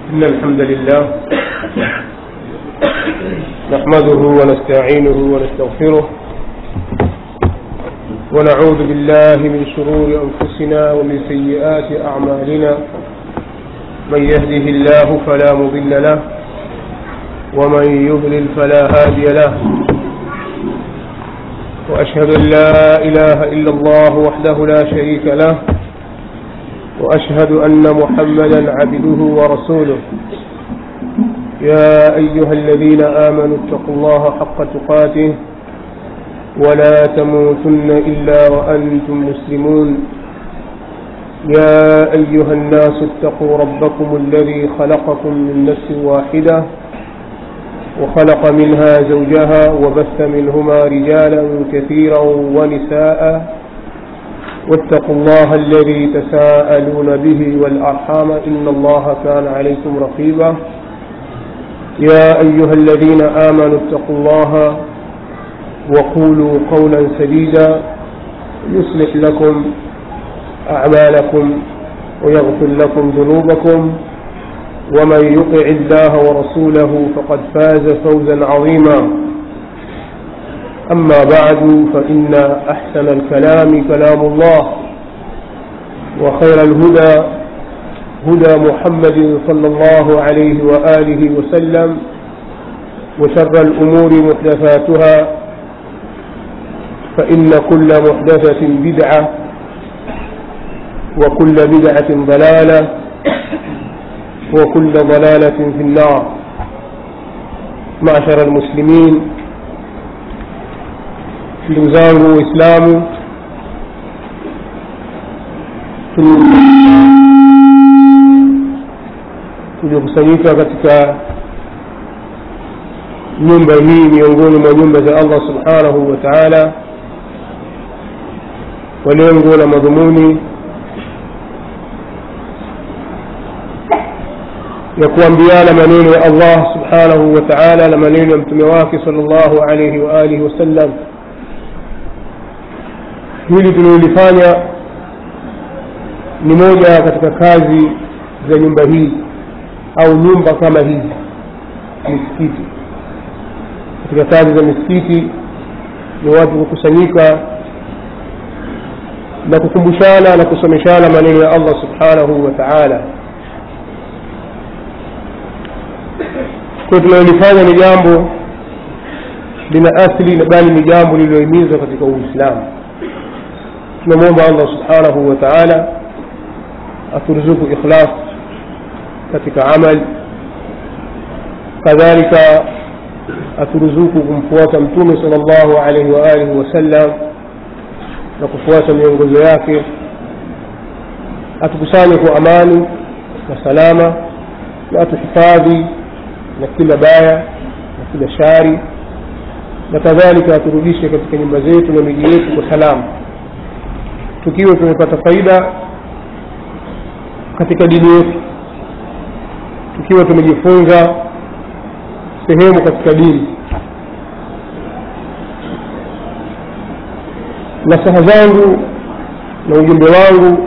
إن الحمد لله نحمده ونستعينه ونستغفره ونعوذ بالله من شرور أنفسنا ومن سيئات أعمالنا من يهده الله فلا مضل له ومن يضلل فلا هادي له وأشهد أن لا إله إلا الله وحده لا شريك له وأشهد أن محمدا عبده ورسوله يا أيها الذين آمنوا اتقوا الله حق تقاته ولا تموتن إلا وأنتم مسلمون يا أيها الناس اتقوا ربكم الذي خلقكم من نفس واحدة وخلق منها زوجها وبث منهما رجالا كثيرا ونساء واتقوا الله الذي تساءلون به والأرحام إن الله كان عليكم رقيبا يا أيها الذين آمنوا اتقوا الله وقولوا قولا سديدا يصلح لكم أعمالكم ويغفر لكم ذنوبكم ومن يطع الله ورسوله فقد فاز فوزا عظيما أما بعد فإن أحسن الكلام كلام الله وخير الهدى هدى محمد صلى الله عليه وآله وسلم وشر الأمور محدثاتها فإن كل محدثة بدعة وكل بدعة ضلالة وكل ضلالة في النار معشر المسلمين ndugu zangu waislamu tuliokusanyika katika nyumba hii miongoni mwa nyumba za allah subhanahu wa taala kwa lengo la madhumuni ya kuambiana maneno ya allah subhanahu wa taala na maneno ya mtume wake sal llahu alaihi waalihi wasallam hili tulilolifanya ni moja katika kazi za nyumba hii au nyumba kama hizi misikiti katika kazi za misikiti ni watu kukusanyika na kukumbushana na kusomeshana maneno ya allah subhanahu wa taala kwa tunalolifanya ni jambo lina asli bali ni jambo lililohimizwa katika uislamu tunamwomba allah subhanahu wa taala aturuzuku ikhlas katika amal kadhalika aturuzuku kumfuata mtume sal llahu alaihi waalihi wasallam na kufuata miongozo yake atukusanye kwa amani na salama na atuhifadhi na kila baya na kila shari na kadhalika aturudishe katika nyumba zetu na miji yetu kwa salama tukiwa tumepata faida katika dini yetu tukiwa tumejifunza sehemu katika dini nasaha zangu na ujumbe wangu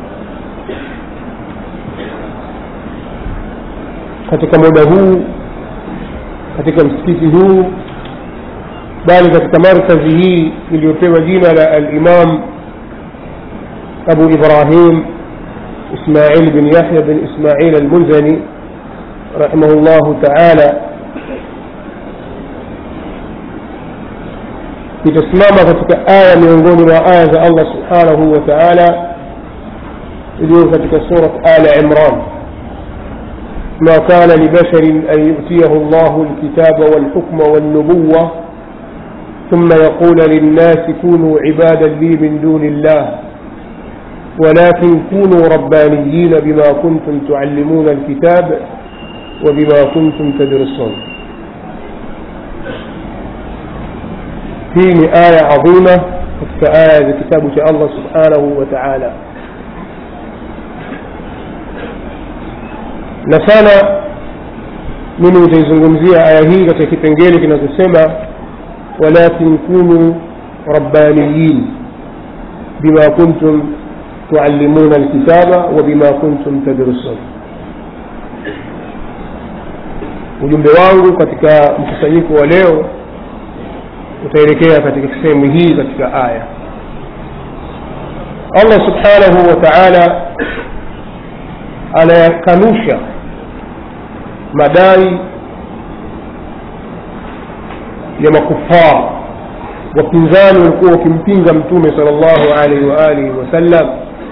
katika muda huu katika msikiti huu bali katika markazi hii iliyopewa jina la alimam أبو إبراهيم إسماعيل بن يحيى بن إسماعيل المنزني رحمه الله تعالى itasimama katika aya miongoni mwa aya za allah subhanahu wa taala iliyo katika surat ala imran ma kana libasharin an yutiyahu llahu lkitaba walhukma walnubuwa ثم يقول للناس كونوا عبادا لي من دون الله ولكن كونوا ربانيين بما كنتم تعلمون الكتاب وبما كنتم تدرسون هي آية عظيمة كآية كتاب الله سبحانه وتعالى na sana mimi nitaizungumzia aya hii katika kipengele kinachosema walakin kunu rabbaniyin bima kuntum tuallimuna alkitaba wa bima kuntum tadrusun ujumbe wangu katika mkusanyiko wa leo utaelekea katika sehemu hii katika aya allah subhanahu wa taala anayakanusha madai ya makufar wapinzani walikuwa wakimpinga mtume sal llahu alaihi waalihi wasallam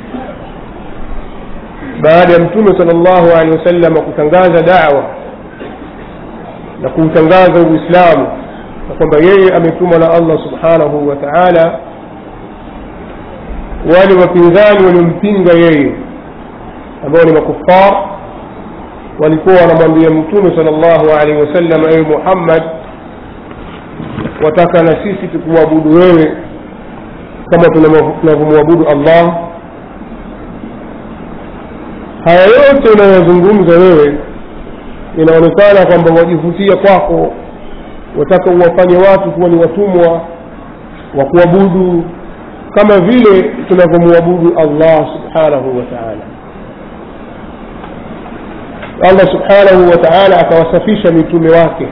baada ya mtume sal llahu alehi wasallam kutangaza dawa na kuutangaza uislamu na kwamba yeye ametumwa na allah subhanahu wa taala wale wapinzani waliompinga yeye ambao ni makufar walikuwa wanamwambia mtume sal llahu alaihi wasallam ewe muhammad wataka na sisi tukumwabudu wewe kama tunavyomwabudu allah haya yote unayozungumza wewe inaonekana kwamba wajivutia kwako wataka uwafanye watu kuwa ni watumwa wa kuabudu kama vile tunavyomwabudu allah subhanahu wa taala allah subhanahu wa taala akawasafisha mitume wake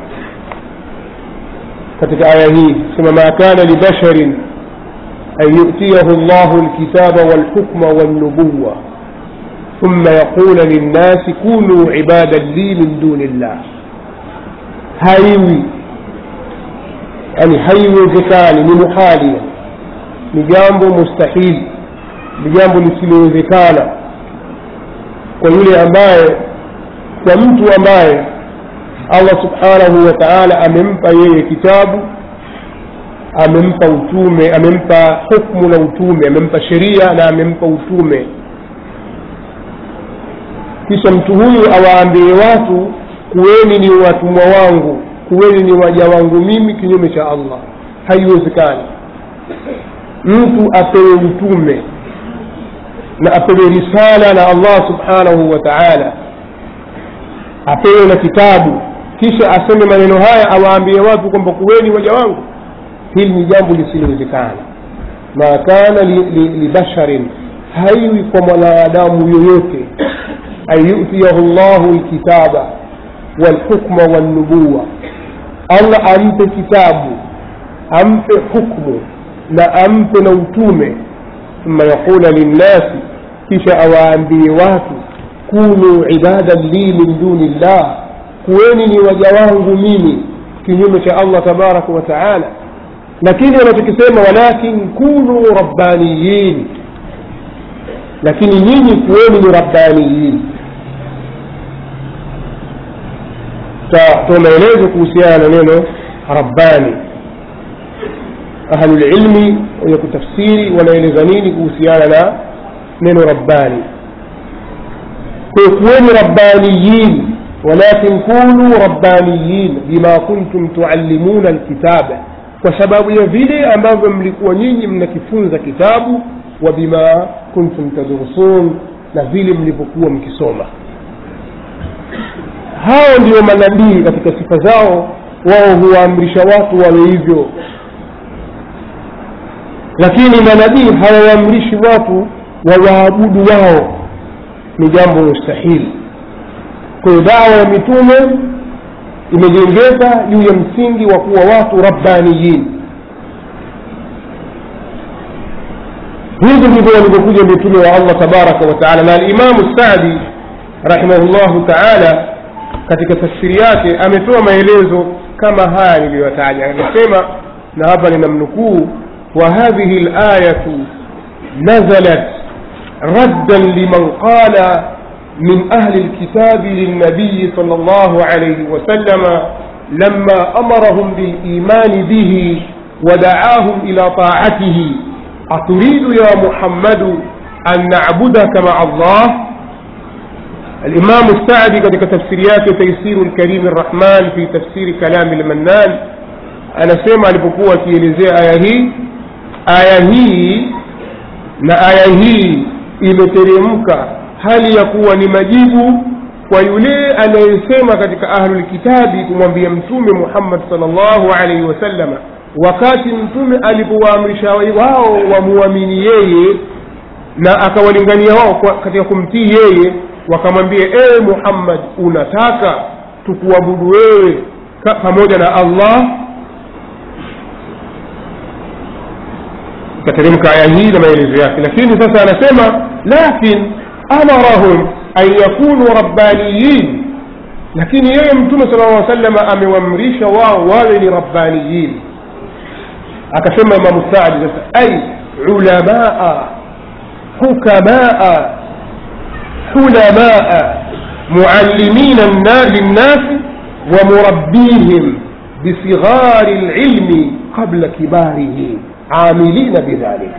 katika aya hii sema ma kana libasharin an yutiyahu llahu lkitaba walhukma walnubuwa ثم يقول للناس كونوا عبادا لي من دون الله haiwi yani haiwezekani ni muhalia ni jambo mustahili ni jambo lisilowezekana kwa yule ambaye kwa mtu ambaye allah subhanahu wa taala amempa yeye kitabu amempa utume amempa hukmu na utume amempa sheria na amempa utume kisha mtu huyu awaambie watu kuweni ni watumwa wangu kuweni ni waja wangu mimi kinyume cha allah haiwezekani mtu apewe utume na apewe risala na allah subhanahu wa taala apewe na kitabu kisha aseme maneno haya awaambie watu kwamba kuweni waja wangu hili ni jambo lisilowezekana ma kana libasharin li, li haiwi kwa mwanadamu yoyote an yutiyahu llahu lkitaba walhukma walnubuwa allah ampe kitabu ampe hukmu na ampe na utume thumma yaqula linnasi kisha awaambie watu kunu ibadan li min duni llah kuweni ni waja wangu mimi kinyume cha allah tabaraka wa taala lakini wanachokisema walakin kunu rabbaniyin lakini nyinyi kuweni ni rabbaniyin toa maelezo kuhusiana na neno rabbani ahlulilmi wenye kutafsiri wanaeleza nini kuhusiana na neno rabbani kwa kuweni rabbaniyin walakin kunu rabbaniyin bima kuntum tuallimuna alkitaba kwa sababu ya vile ambavyo mlikuwa nyinyi mnakifunza kitabu wa bima kuntum tadrusun na vile mlivyokuwa mkisoma hao ndio manabii katika sifa zao wao huwaamrisha watu wawe hivyo lakini manabii hawawaamrishi watu wawaabudu wao ni jambo mustahili kwa hiyo dawa ya mitume imejengeka juu ya msingi wa kuwa watu rabbaniyin hivi ndivyo walivyokuja mitume wa allah tabaraka wa taala na alimamu sadi rahimahullahu taala katika tafsiri yake ametoa maelezo kama haya niliyotaja anasema na hapa ninamnukuu wa hadhihi layatu nazalat raddan liman qala من أهل الكتاب للنبي صلى الله عليه وسلم لما أمرهم بالإيمان به ودعاهم إلى طاعته أتريد يا محمد أن نعبدك مع الله الإمام السعدي قد تفسيريات تيسير الكريم الرحمن في تفسير كلام المنان أنا سيما لبقوة كيلزي آية هي آية هي na aya hii imeteremka hali ya kuwa ni majibu kwa yule anayesema katika ahlulkitabi kumwambia mtume muhammad salllahu alaihi wasallama wakati mtume alipowaamrisha wao wamuamini yeye na akawalingania wao katika kumtii yeye wakamwambia ewe muhammad unataka tukuabudu wewe ka- pamoja na allah ikateremka aya hii na maelezo yake lakini sasa anasema lakin amarahum an yakunu rabbaniyin lakini yeye mtume sala llaw salama amewaamrisha wao wawe ni rabbaniyin akasema imamu saadi sasa ay ulamaa hukamaa حلماء معلمين النا- للناس ومربيهم بصغار العلم قبل كباره عاملين بذلك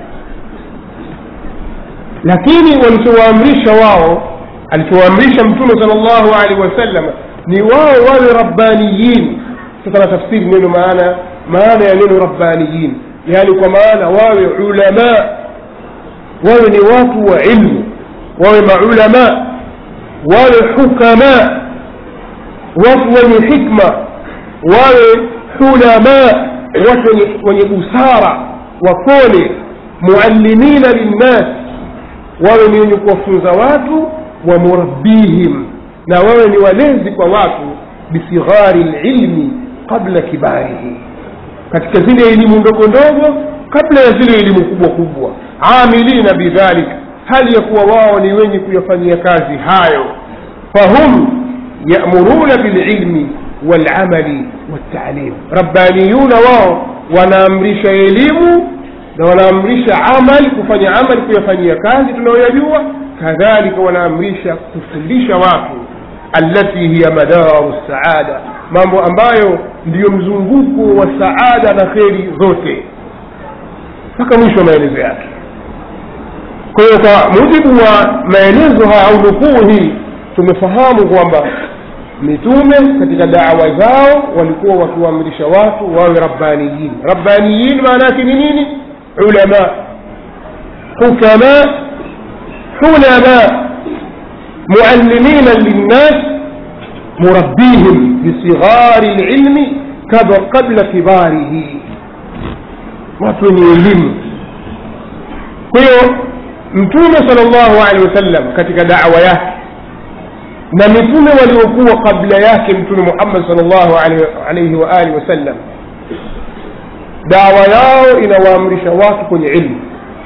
lakini walichowaamrisha wao alichowaamrisha mtume sala llahu alehi wasallam ni wao wawe rabbaniyin sasa na tafsiri neno maana maana ya neno rabbaniyin yaani kwa maana wawe ulama wawe ni watu wa ilmu wawe maulama wawe hukama watu wenye hikma wawe hulama watu wenye, wenye busara wapole muallimina linnas wawe ni wenye kuwafunza watu wa murabbihim na wawe ni walezi kwa watu bisighari lilmi qabla kibarihi katika zile elimu ndogo ndogo kabla ya zile elimu kubwa kubwa amilina bidhalik hali ya kuwa wao ni wenye kuyafanyia kazi hayo fahum yamuruna bililmi walamali waltalim rabbaniyuna wao wanaamrisha elimu na wanaamrisha amali kufanya amali kuyafanyia kazi tunayoyajua kadhalika wanaamrisha kufundisha watu allati hiya madaru saada mambo ambayo ndiyo mzunguko wa saada na kheri zote mpaka mwisho wa maelezo yake kwa hiyo kwa mujibu wa maelezo haya au nukuu hii tumefahamu kwamba mitume katika dawa zao walikuwa wakiwaamrisha watu wawe rabbaniyin rabbaniyin maana yake ni nini ulama hukama hulama muallimina linnas murabbihim bisighari lilmi qabla kibarihi watu wenye elimu kwa hiyo mtume sala llahu alehi wasallam katika dawa yake na mitume waliokuwa kabla yake mtume muhammad sal llahu alaihi wa alihi wasallam dawa yao inawaamrisha watu kwenye ilmu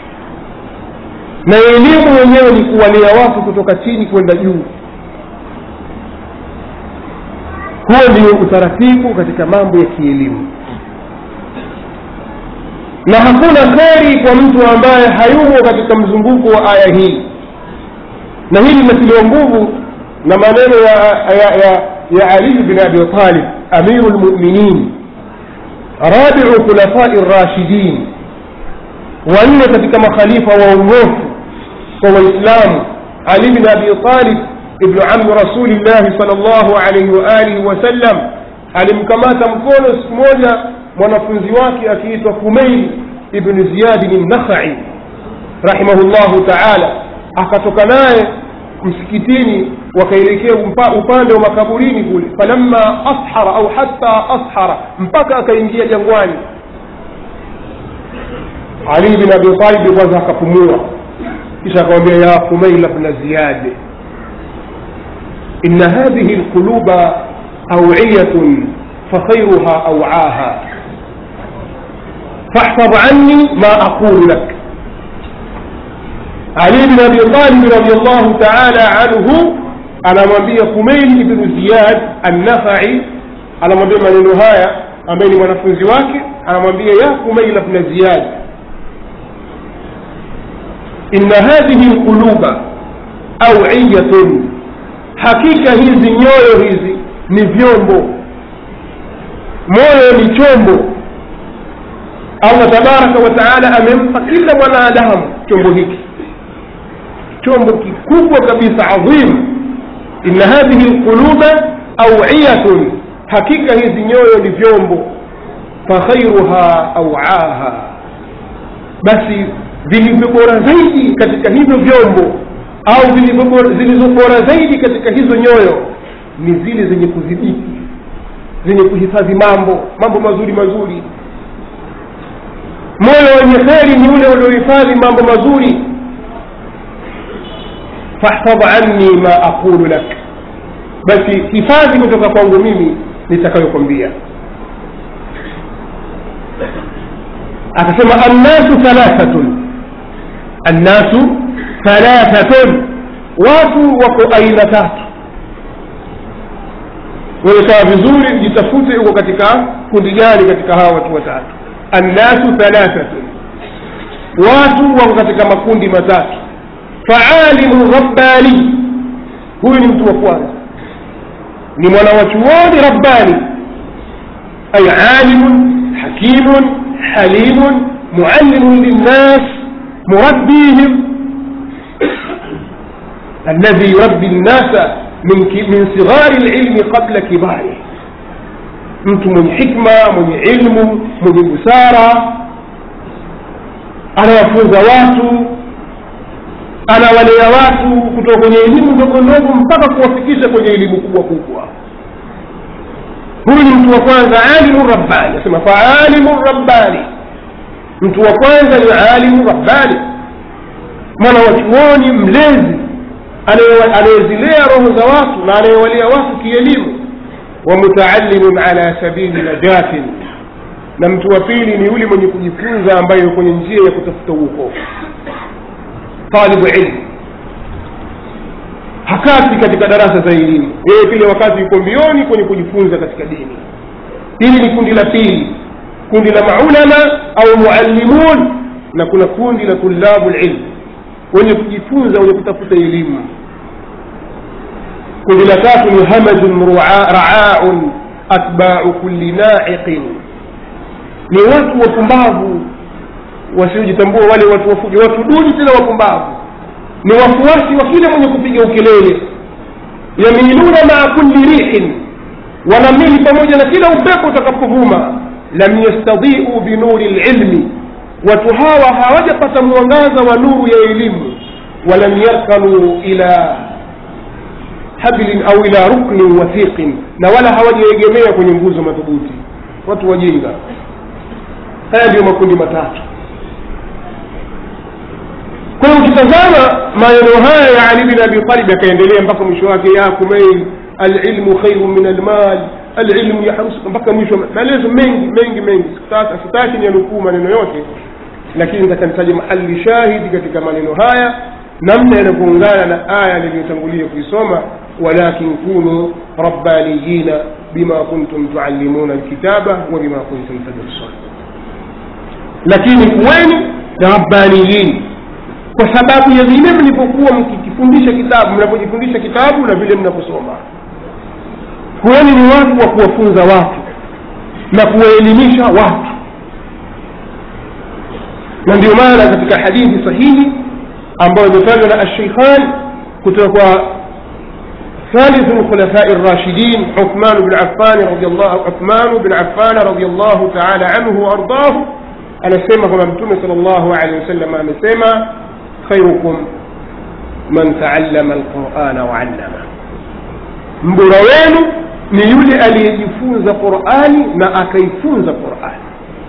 na elimu wenyewe ni kuwalea watu kutoka chini kwenda juu huo ndio utaratibu katika mambo ya kielimu na hakuna kheri kwa mtu ambaye hayumo katika mzunguko wa aya hii na hili linatiliwa nguvu na maneno ya, ya, ya, ya ali bin abi talib amiru lmuminin rabiu khulafai rashidin wanne katika makhalifa waongofu kwa waislamu ali bin abi talib ibnu ami rasulillahi sal llahu alaihi waalihi wasallam alimkamata mkono siku moja mwanafunzi wake akiitwa fumeil ibnu ziyadin nakhai rahimahullahu taala akatoka naye msikitini wakaelekea upande wa makaburini kule falamma ashara au hatta ashara mpaka akaingia jangwani ali bin abi talib kwanza akapumua kisha akamwambia ya fumaila bna ziyad ina hadhihi lquluba awiyatun fakhairuha awaaha فاحفظ عني ما أقول لك علي بن أبي طالب رضي الله تعالى عنه anamwambia kumail ibnu ziyad annafai anamwambia maneno haya ambaye ni mwanafunzi wake anamwambia ya kumaila bna ziyad inna hadhihi lquluba awiyatun hakika hizi nyoyo hizi ni vyombo moyo ni chombo allah tabaraka wa taala amempa kila mwanadamu chombo hiki chombo kikubwa kabisa adhim inna hadhihi lquluba awiyatun hakika hizi nyoyo ni vyombo fakhairuha awaaha basi vilivyo bora zaidi katika hivyo vyombo au zilizo bora zaidi katika hizo nyoyo ni zile zenye kudhibiti zenye kuhifadhi mambo mambo mazuri mazuri moyo wenye kheri ni ule uliohifadhi mambo mazuri fahfadh anni ma aqulu lak basi hifadhi kutoka kwangu mimi nitakayokwambia akasema annasu thalathatun annasu thalathatun watu wako aina tatu wewe sawa vizuri jitafute uko katika kundi gani katika hawa watu watatu annasu thalathatun watu wako katika makundi matatu faalimu rabbani huyu ni mtu wa kwanza ni mwana wa chuoni rabbani ay alimun hakimun halimun muallimun linnas murabbihim الذي يربي الناس من من صغار العلم قبل كباره mtu mwenye hikma mwenye ilmu mwenye busara anawafunza watu anawalea watu kutoka kwenye elimu ndogo ndogo mpaka kuwafikisha kwenye elimu kubwa kubwa huyu ni mtu wa kwanza alimu rabbani asema faalimu rabbani mtu wa kwanza ni alimu rabbani mwana wa chuoni mlezi anayezilea roho za watu na anayewalia watu kielimu wa mutaallimun ala sabili najatin na mtu wa pili ni yule mwenye kujifunza ambaye yuko kwenye njia ya kutafuta uokovu talibu ilmu hakati katika darasa za elimu yeye kile wakati yuko mbioni kwenye kujifunza katika dini hili ni kundi la pili kundi la maulama au muallimun na kuna kundi la tulabu lilmu wenye kujifunza wenye kutafuta elimu kundi la tatu ni hamajun raaun atbau kulli naiqin ni watu wapumbavu wasiojitambua wale watu wafuja watu duni tena wapumbavu ni wafuasi wa kila mwenye kupiga ukelele yamiluna maa kulli rihin wanamili pamoja na kila upepo utakapovuma lam yastadiu binuri lilmi watu hawa hawajapata mwangaza wa nuru ya elimu walam yarkanu ila hablin au ila ruknin wathiqin na wala hawajaegemea kwenye nguzo madhubuti watu wajinga haya ndiyo makundi matatu kwa hiyo ukitazama maneno haya ya ali bin abi talib yakaendelea mpaka mwisho wake ya kumail alilmu khairu min almal alilmu yahrus mpaka mwisho maelezo mengi mengi mengi sitaki niyanukuu maneno yote lakini nataka nitaje mahali shahidi katika maneno haya namna yanavyoungana na aya niliyotangulia kuisoma walakin kunu rabbaniyina bima kuntum tuallimuna alkitaba wa bima kuntum tadrusun lakini kuweni rabbaniyin kwa sababu ya vile mlipokuwa mkikifundisha kitabu mnapojifundisha kitabu na vile mnaposoma kuweni ni watu wa kuwafunza watu na kuwaelimisha watu na ndio maana katika hadithi sahihi ambayo imetajwa na asheikhan kutoka kwa ثالث الخلفاء الراشدين عثمان بن عفان رضي الله عثمان بن عفان رضي الله تعالى عنه وارضاه anasema kwamba mtume sal llahu alehi wasallam amesema khairukum man taallama alqurana waallama mbora wenu ni yule aliyejifunza qurani na akaifunza qurani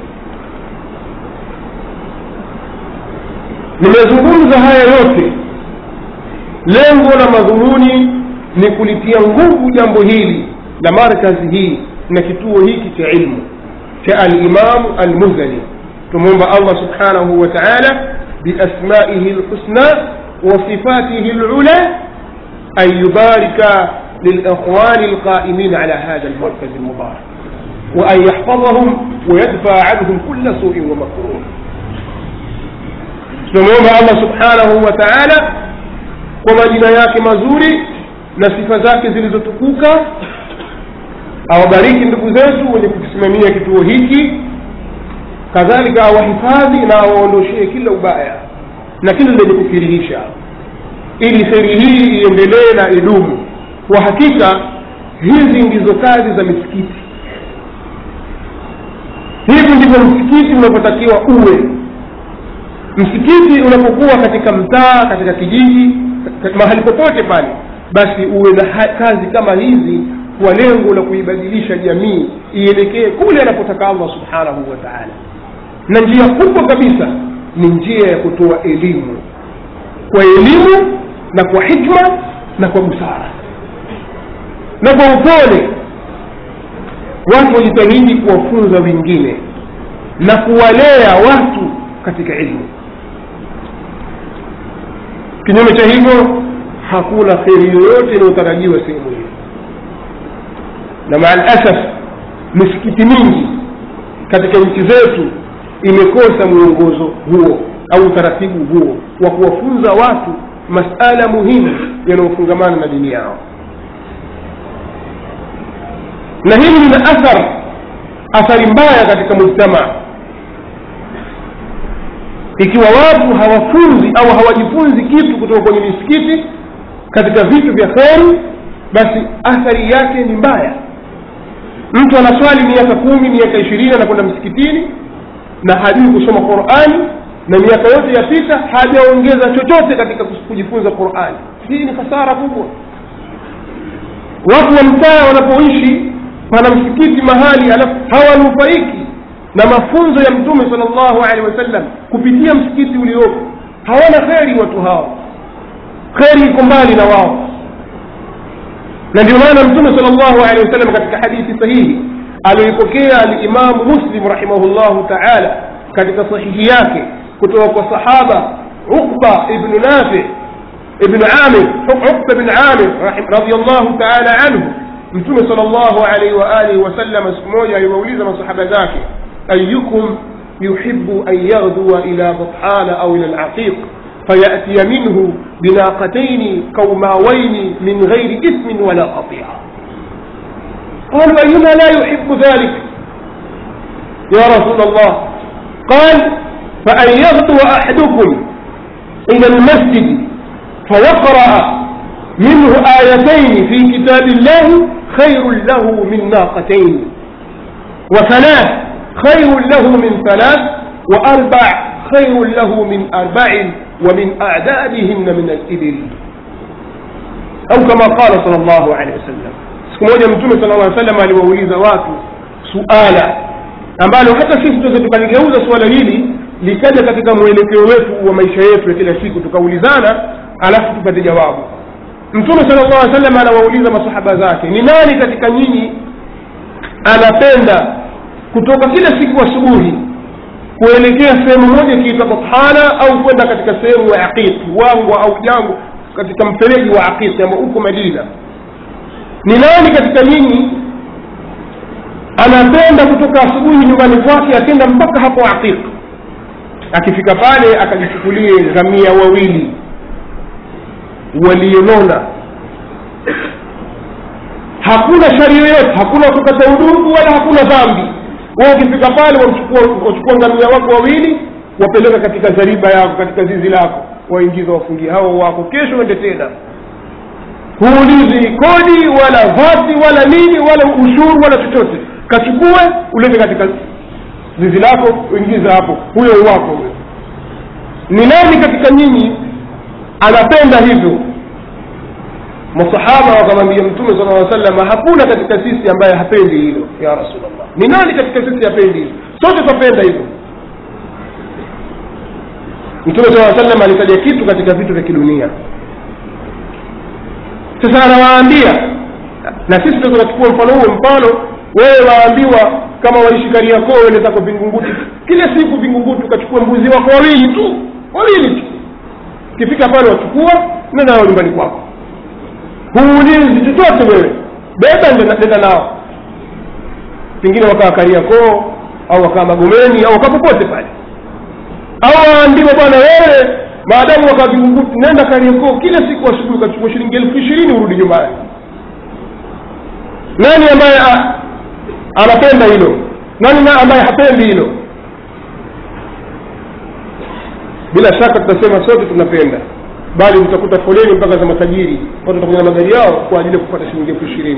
nimezungumza haya yote lengo na madhumuni ni kulitia nguvu jambo hili la markazi hii na kituo hiki cha ilmu cha alimamu almuzani tumwomba allah subhanahu wa taala biasmaihi lhusna وصفاته العلى أن يبارك للإخوان القائمين على هذا المركز المبارك وأن يحفظهم ويدفع عنهم كل سوء ومكروه tunamwomba allah subhanahu wa taala kwa majina yake mazuri na sifa zake zilizotukuka awabariki ndugu zetu wenye kukisimamia kituo hiki kadhalika awahifadhi na awaondoshee kila ubaya na kila lenye kukirihisha ili kheri hii iendelee na idumu kwa hakika hizi ndizo kazi za misikiti hivi ndivyo msikiti unapotakiwa uwe msikiti unapokuwa katika mtaa katika kijiji mahali popote pale basi uwe na kazi kama hizi kwa lengo la kuibadilisha jamii ielekee kule anapotaka allah subhanahu wa taala na njia kubwa kabisa ni njia ya kutoa elimu kwa elimu na kwa hikma na kwa busara na kwa upole watu wajitahidi kuwafunza wengine na kuwalea watu katika ilmu kinyume cha hivyo hakuna kheri yoyote inayotarajiwa sehemu hiyo na maa lasaf misikiti mingi katika nchi zetu imekosa mwongozo huo au utaratibu huo wa kuwafunza watu masala muhimu yanayofungamana na dini yao na hili lina athar athari mbaya katika mujtamaa ikiwa watu hawafunzi au hawajifunzi kitu kutoka kwenye misikiti katika vitu vya kheri basi athari yake ni mbaya mtu anaswali miaka kumi miaka ishirini anakwenda msikitini na hajui kusoma qurani na miaka yote yapita hajaongeza chochote katika kujifunza qurani hii ni hasara kubwa watu wa mtaa wanapoishi pana msikiti mahali alafu hawanufaiki na mafunzo ya mtume sal llahu alehi wasallam kupitia msikiti uliopo hawana kheri watu hao kheri iko mbali na wao na ndio maana mtume sal llahu alehi wasallam katika hadithi sahihi aliyoipokea alimamu muslim rahimahullahu taala katika sahihi yake kutoka kwa sahaba uqba ibnu nafi ibnu amir uqba bin amir radiallahu taala anhu mtume sal llahu alaihi waalihi wasallam siku moja aliwauliza masahaba zake ayukum yuhibu an yaghdua ila bathana au ila laqiq فيأتي منه بناقتين قوماوين من غير إثم ولا قطيعة قالوا أينا لا يحب ذلك يا رسول الله قال فأن يغدو أحدكم إلى المسجد فيقرأ منه آيتين في كتاب الله خير له من ناقتين وثلاث خير له من ثلاث وأربع خير له من أربع ومن أعدادهن من الإبل أو كما قال صلى الله عليه وسلم siku moja mtume sala llaw salam aliwauliza watu suala ambalo hata sisi tuweze tukaligeuza suala hili likaja katika mwelekeo wetu wa maisha yetu ya kila siku tukaulizana alafu tupate jawabu mtume sala llahu alih salam anawauliza masahaba zake ni nani katika nyinyi anapenda kutoka kila siku asubuhi kuelekea sehemu moja ikiitwa bathana au kwenda katika sehemu ya aqiq wangwa au jango katika mfereji wa aqiq ambao uko madina ni nani katika nyinyi anapenda kutoka asubuhi nyumbani kwake akenda mpaka hapo aqiq akifika pale akajichukulie ngamia wawili walionona hakuna shari yoyote hakuna kukata udugu wala hakuna dhambi wao ukifika pale wachukua ngamia wako wawili wapeleka katika zariba yako katika zizi lako waingiza wafungia hao wako kesho ende tena huulizi kodi wala vati wala nini wala ushuru wala chochote kachukue ulete katika zizi lako uingiza hapo huyo wako huyo ni nani katika nyinyi anapenda hivyo masahaba wakamwambia mtume sala llaw salama hakuna katika sisi ambaye hapendi hilo ya rasulllah ni nani katika sisi hapendi hilo sote twapenda hivyo mtume saa salam alitaja kitu katika vitu vya kidunia sasa anawaambia na sisi ndo tunachukua mfano huo mfano wewe waambiwa kama waishi kariakoo wende zako vingunguti kila siku vingunguti ukachukua mbuzi wako wawili tu wawili tu ukifika pale wachukua nenda nao nyumbani kwako huulizi chochote wewe beba nenda nao pengine wakaa kariakoo au wakaa magomeni au wakaa popote pale au waambiwa bwana wewe maadamu wakaa vingunguti nenda kariakoo kila siku asubuhi ukachukua shilingi elfu ishirini urudi nyumbani nani ambaye a, anapenda hilo nani na ambaye hapendi hilo bila shaka tutasema sote tunapenda bali utakuta foleni mpaka za matajiri watu watakuja na magari yao kwa ajili ya kupata shilingi elfu ishirini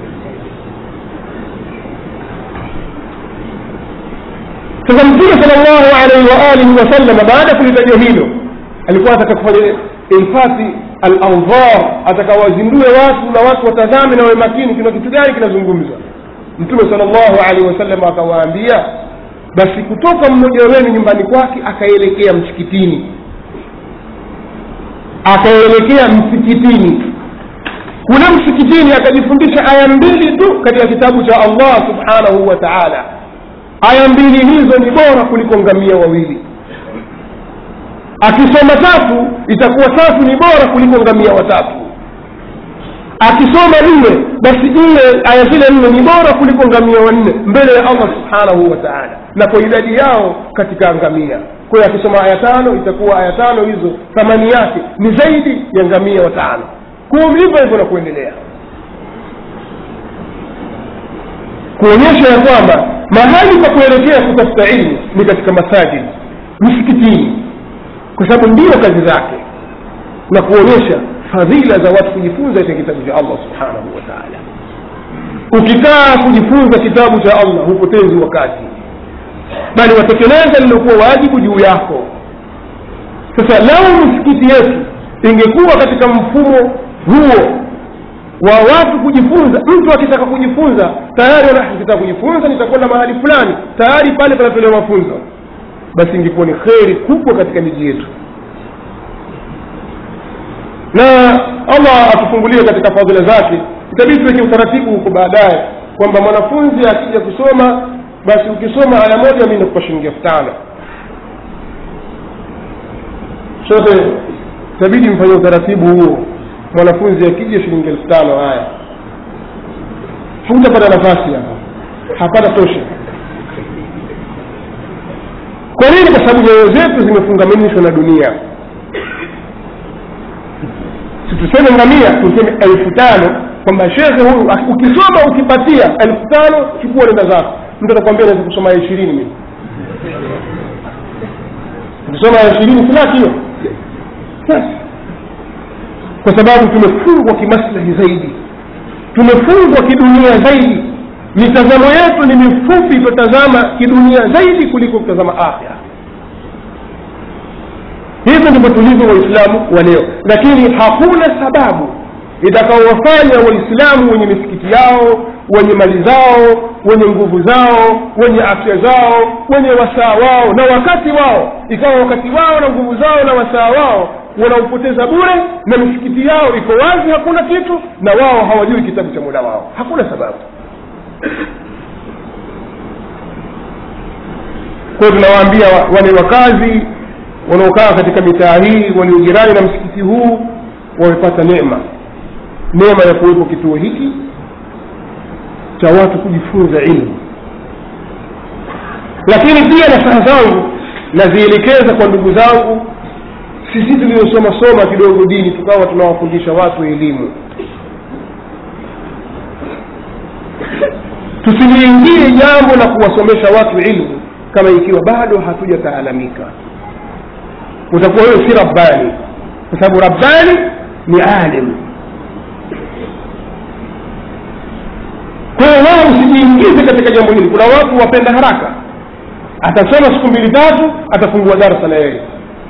sasa mtume sala llahu alaihi waalihi wasallam baada ya kulitaja hilo alikuwa ataka kufanya ilfati alanzar atakawazindue watu na watu watazame na wawe makini kuna kitu gani kinazungumzwa mtume sala llahu alaihi wasallam akawaambia basi kutoka mmoja wenu nyumbani kwake akaelekea msikitini akaelekea msikitini kule msikitini akajifundisha aya mbili tu katika kitabu cha allah subhanahu wa taala aya mbili hizo ni bora kuliko ngamia wawili akisoma tatu itakuwa tatu ni bora kuliko ngamia watatu akisoma nne basi nne aya zile nne ni bora kuliko ngamia wanne mbele ya allah subhanahu wa taala na kwa idadi yao katika ngamia kwa hiyo akisoma aya tano itakuwa aya tano hizo thamani yake ni zaidi ya ngamia watano kumi hivyo hivyo na kuendelea kuonyesha ya kwamba mahali pa kuelekea kutafuta ilmu ni katika masajid misikitini kwa sababu ndiyo kazi zake na kuonyesha fadhila za watu kujifunza katika kitabu cha allah subhanahu wa taala ukikaa kujifunza kitabu cha allah hupotezi wakati bali watekeleza lilokuwa wajibu juu yako sasa lau misikiti yetu ingekuwa katika mfumo huo wa watu kujifunza mtu akitaka kujifunza tayari akitaka kujifunza nitakwenda mahali fulani tayari pale panatolewa mafunzo basi ingekuwa ni kheri kubwa katika miji yetu na allah atufungulie katika fadhila zake itabidi tuweke utaratibu huko baadaye kwamba mwanafunzi akija kusoma basi ukisoma aya moja mi nakupa shilingi elfu tano sote itabidi mfanye utaratibu huo mwanafunzi akija shilingi elfu tano haya hutapata nafasi hapa hapata tosha kwa nini kwa sababu nyoyo zetu zimefungamanishwa na dunia situseme ngamia tuseme elfu tano kwamba shekhe huyu ukisoma ukipatia elfu tano chukua nenda zako mtu atakwambia naweza kusoma ya ishirini mimi ukisoma ya ishirini silaki hiyo kwa sababu tumefungwa kimaslahi zaidi tumefungwa kidunia zaidi mitazamo yetu ni mifupi tutazama kidunia zaidi kuliko kutazama akhira hivyo ndivyo tulivyo waislamu wa leo lakini hakuna sababu itakaowafanya waislamu wenye misikiti yao wenye mali zao wenye nguvu zao wenye afya zao wenye wasaa wao na wakati wao ikawa wakati wao na nguvu zao na wasaa wao wanaupoteza bure na misikiti yao iko wazi hakuna kitu na wao hawajui kitabu cha muda wao hakuna sababu kwa hiyo tunawaambia wale wakazi wanaokaa katika mitaa hii waliojirani na msikiti huu wamepata neema neema ya kuwepo kituo hiki cha watu kujifunza ilmu lakini pia nasaha zangu nazielekeza kwa ndugu zangu sisi tuliosoma soma kidogo dini tukawa tunawafundisha watu elimu tusiliingie jambo la kuwasomesha watu ilmu kama ikiwa bado hatujataalamika utakuwa wewe si rabbani kwa sababu rabbani ni alim kwa hiyo wao usijiingize katika jambo hili kuna watu wapenda haraka atasoma siku mbili tatu atafungua darasa na yeye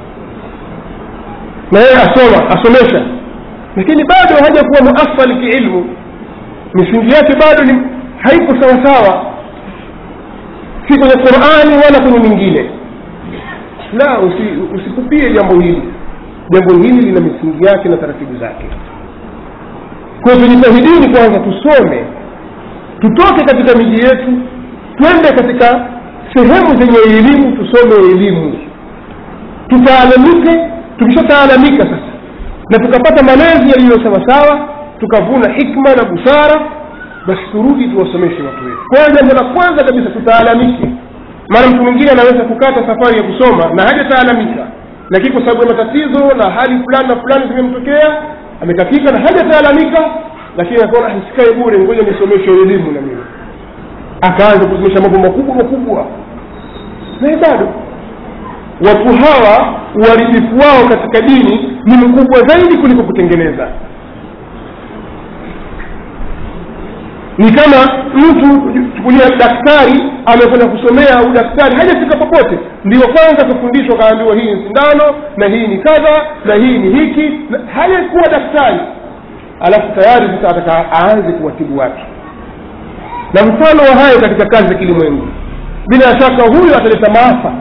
na yeye asoma asomesha lakini bado hajakuwa muafali kiilmu misingi yake bado ni haipo sawasawa si kwenye qurani wala kwenye mingine la usikupie usi jambo hili jambo hili lina misingi yake na taratibu zake kwa hiyo tujitahidini kwanza tusome tutoke katika miji yetu twende katika sehemu zenye elimu tusome elimu tutaalamike tukishataalamika sasa na tukapata malezi yaliyo sawasawa tukavuna hikma na busara basi turudi tuwasomeshe watu wetu kwa hiyo jambo la kwanza kabisa tutaalamike maana mtu mwingine anaweza kukata safari ya kusoma na hajataalamika lakini kwa sababu ya matatizo na hali fulani na fulani zimemtokea amekatika na hajataalamika lakini akaona sikae bure ngoja nisomeshe elimu na mimi akaanza kusomesha mambo makubwa makubwa naye bado watu hawa uharibifu wao katika dini ni mkubwa zaidi kuliko kutengeneza ni kama mtu chukulia daktari amekwenda kusomea udaktari hajafika popote ndio kwanza kufundishwa kaambiwa hii ni sindano na hii ni kadha na hii ni hiki hajakuwa daktari alafu tayari sasa ataka aanze kuwatibu watu na mfano wa hayo katika kazi za kilimwengu bila shaka huyo ataleta maafa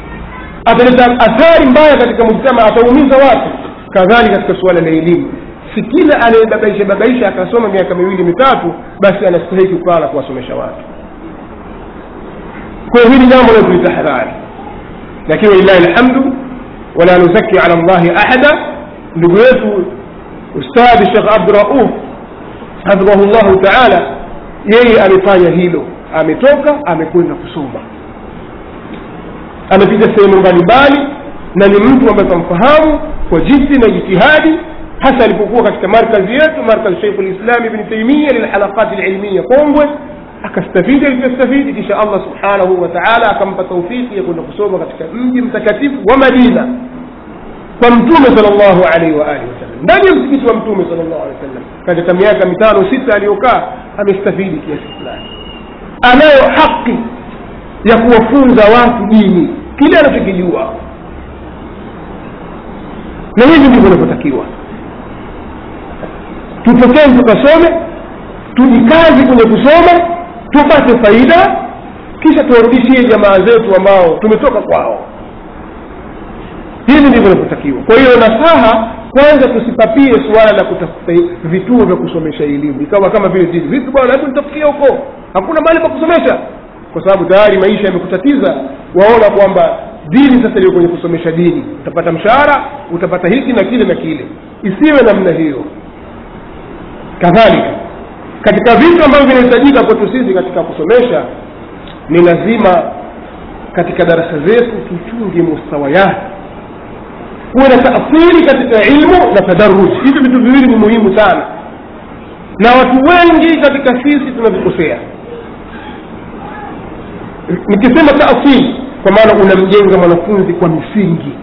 ataleta athari mbaya katika mujtama ataumiza watu kadhalika katika suala la elimu si kila anayebabaisha babaisha akasoma miaka miwili mitatu basi anastahiki kukaa na kuwasomesha watu kwa hiyo hili jambo la tulitahadhari lakini walillahi alhamdu wala nuzaki ala llahi ahada ndugu yetu ustadhi shekh abdurauf hafidhahu llahu taala yeye amefanya hilo ametoka amekwenda kusoma amepita sehemu mbalimbali na ni mtu ambaye tunamfahamu kwa jiddi na jitihadi hasa alipokuwa katika markazi yetu markazi sheikhu lislam ibni taimia lilhalaqati lilmiya kongwe akastafidi alivyostafidi kisha allah subhanahu wa taala akampa taufiki ya kwenda kusoma katika mji mtakatifu wa madina kwa mtume sal llahu alaihi wa alihi wasallam ndani ya msikiti wa mtume sal llahu alehi wasallam katika miaka mitano sita aliyokaa amestafidi kiasi fulani anayo haki ya kuwafunza watu dini kile anachokijua na hivi ndivyo inavyotakiwa tutokeni tukasome tujikazi kwenye kusoma tupate faida kisha tuwarudishie jamaa zetu ambao tumetoka kwao hivi ndivyo inavyotakiwa kwa hiyo nasaha kwanza tusipapie suala la kutafuta vituo vya kusomesha elimu ikawa kama vile dini vipi bwana hebu nitafikia huko hakuna mahali pa kusomesha kwa sababu tayari maisha yamekutatiza waona kwamba dini sasa iliyo kwenye kusomesha dini utapata mshahara utapata hiki na kile na kile isiwe namna hiyo kadhalika katika vitu ambavyo vinahitajika kwetu sisi katika kusomesha ni lazima katika darasa zetu tuchunge mustawayati kuwe na taathiri katika ilmu na tadaruj hivi vitu viwili ni muhimu sana na watu wengi katika sisi tunavikosea nikisema taathiri kwa maana unamjenga mwanafunzi kwa misingi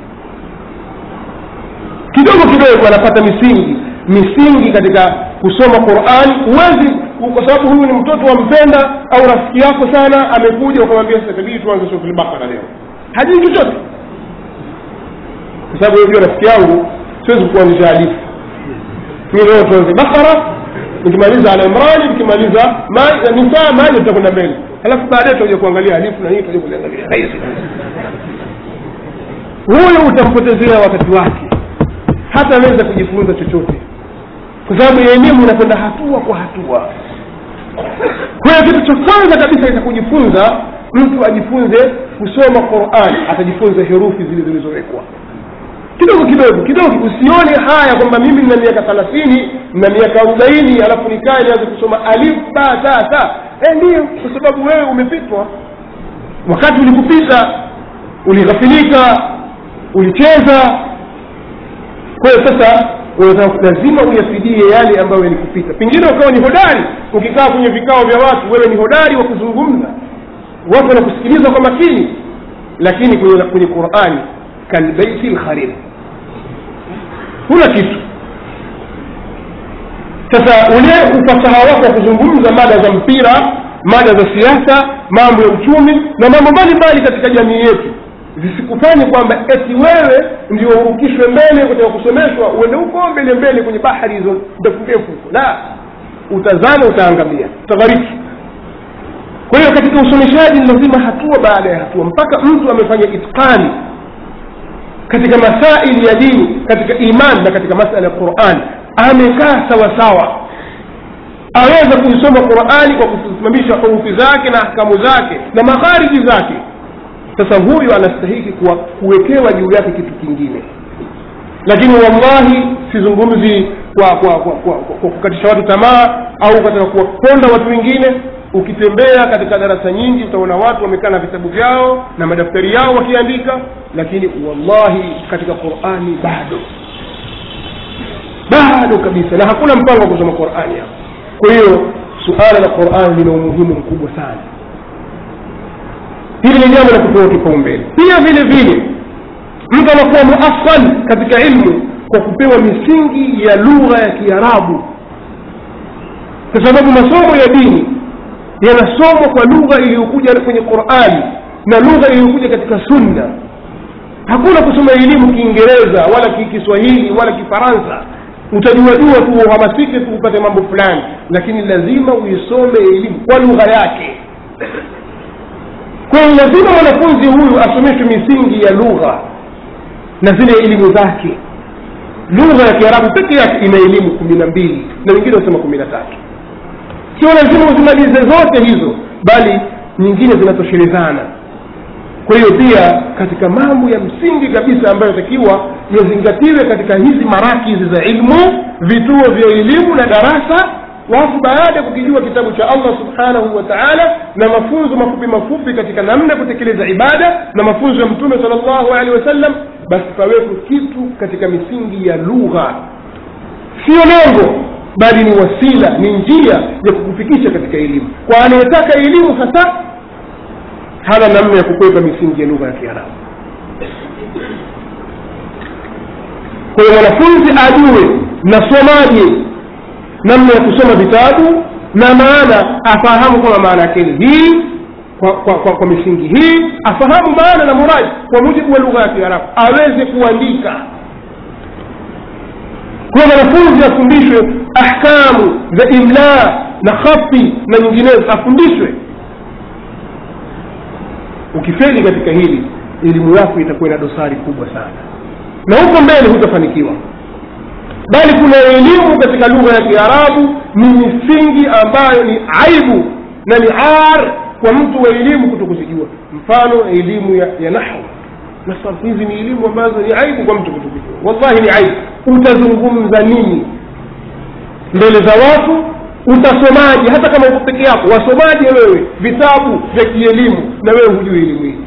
kidogo kidogo anapata misingi misingi katika kusoma qurani huwezi kwa sababu huyu ni mtoto wa mpenda au rafiki yako sana amekuja ukamwambia sasa tabidi tuanze suratul bakara leo hajui chochote kwa sababu hiyo rafiki yangu siwezi kuanzisha hadithi mi leo tuanze bakara nikimaliza ala imrani nikimaliza nisaa maji tutakwenda mbele halafu baadaye tutakuja kuangalia hadithi na nini tutakuja kuliangalia rahisi huyo utampotezea wakati wake hata anaweza kujifunza chochote kwa sababu elimu inakwenda hatua kwa hatua kwa hiyo kitu cha kwanza kabisa ita kujifunza mtu ajifunze kusoma quran atajifunza herufi zile zilizowekwa kidogo kidogo kidogo usione haya kwamba mimi nina miaka thelathini na miaka arobaini alafu nikae nianze kusoma alif ba ta ta e ndiyo kwa sababu wewe umepitwa wakati ulikupita ulighafilika ulicheza kwa hiyo sasa lazima uyafidie yale ambayo yalikupita pengine ukawa ni hodari ukikaa kwenye vikao vya watu wewe ni hodari wa kuzungumza watu wanakusikiliza kwa makini lakini kwenye, kwenye qurani kalbeiti lkharib huna kitu sasa ule ufasaha wako wa kuzungumza mada za mpira mada za siasa mambo ya uchumi na mambo mbalimbali katika jamii yetu zisikufanye kwamba eti wewe ndio urukishwe mbele katika kusomeshwa uende huko mbele mbele kwenye bahari hizo ndefu ndefu huko la utazama utaangamia utaghariki kwa hiyo katika usomeshaji ni lazima hatua baada ya hatua mpaka mtu amefanya itqani katika masaili ya dini katika iman na katika masala ya quran amekaa sawasawa aweza kuisoma qurani kwa kusimamisha hurufi zake na ahkamu zake na makhariji zake sasa huyu anastahiki kuwekewa juu yake kitu kingine lakini wallahi sizungumzi kwa kwa kwa, kwa, kwa, kwa kukatisha watu tamaa au katika kuwaponda watu wengine ukitembea katika darasa nyingi utaona watu wamekaa na vitabu vyao na madaftari yao wakiandika lakini wallahi katika qurani bado bado kabisa na hakuna mpango wa kusoma qurani hapo kwa hiyo suala la qurani lina umuhimu mkubwa sana hili ni jambo la kupewa kipaumbele pia vile vile mtu anakuwa muafal katika ilmu kwa kupewa misingi ya lugha ya kiarabu kwa sababu masomo ya dini yanasomwa kwa lugha iliyokuja kwenye qurani na lugha iliyokuja katika sunna hakuna kusoma elimu kiingereza wala kiswahili wala kifaransa utajuajua tu uhamasike tu upate mambo fulani lakini lazima uisome elimu kwa lugha yake kwa hiyo lazima mwanafunzi huyu asomeshwe misingi ya lugha na zile elimu zake lugha ya kiarabu peke yake ina elimu kumi na mbili na wengine wanasema kumi na tatu sio lazima uzimalize zote hizo bali nyingine zinatoshelezana kwa hiyo pia katika mambo ya msingi kabisa ambayo takiwa yazingatiwe katika hizi marakizi za ilmu vituo vya elimu na darasa watu baada ya kukijua kitabu cha allah subhanahu wa taala na mafunzo mafupi mafupi katika namna ya kutekeleza ibada na mafunzo ya mtume sal llahu alehi wasallam basi pawepo kitu katika misingi ya lugha sio lengo bali ni wasila ni njia ya kukufikisha katika elimu kwa anayetaka elimu hasa hana namna ya kukwepa misingi ya lugha ya kiarabu kwa hiyo mwanafunzi ajue nasomaje namna ya kusoma vitabu na maana afahamu kwamba maana yake ni hii kwa, kwa, kwa, kwa misingi hii afahamu maana na muradi kwa mujibu wa lugha ya kiarabu aweze kuandika kwa mwanafunzi afundishwe ahkamu za imla na khati na nyinginezo afundishwe ukifeli katika hili elimu yako itakuwa ina dosari kubwa sana na huko mbele hutafanikiwa bali kuna elimu katika lugha ya kiarabu ni misingi ambayo ni aibu na ni ar kwa mtu wa elimu kuto kuzijua mfano elimu ya, ya nahwu na sarfu hizi ni elimu ambazo ni aibu kwa mtu kuto kuzijua wallahi ni aibu utazungumza nini mbele za watu utasomaje hata kama uko peke yako wasomaje wewe vitabu vya kielimu na wewe hujui elimu hii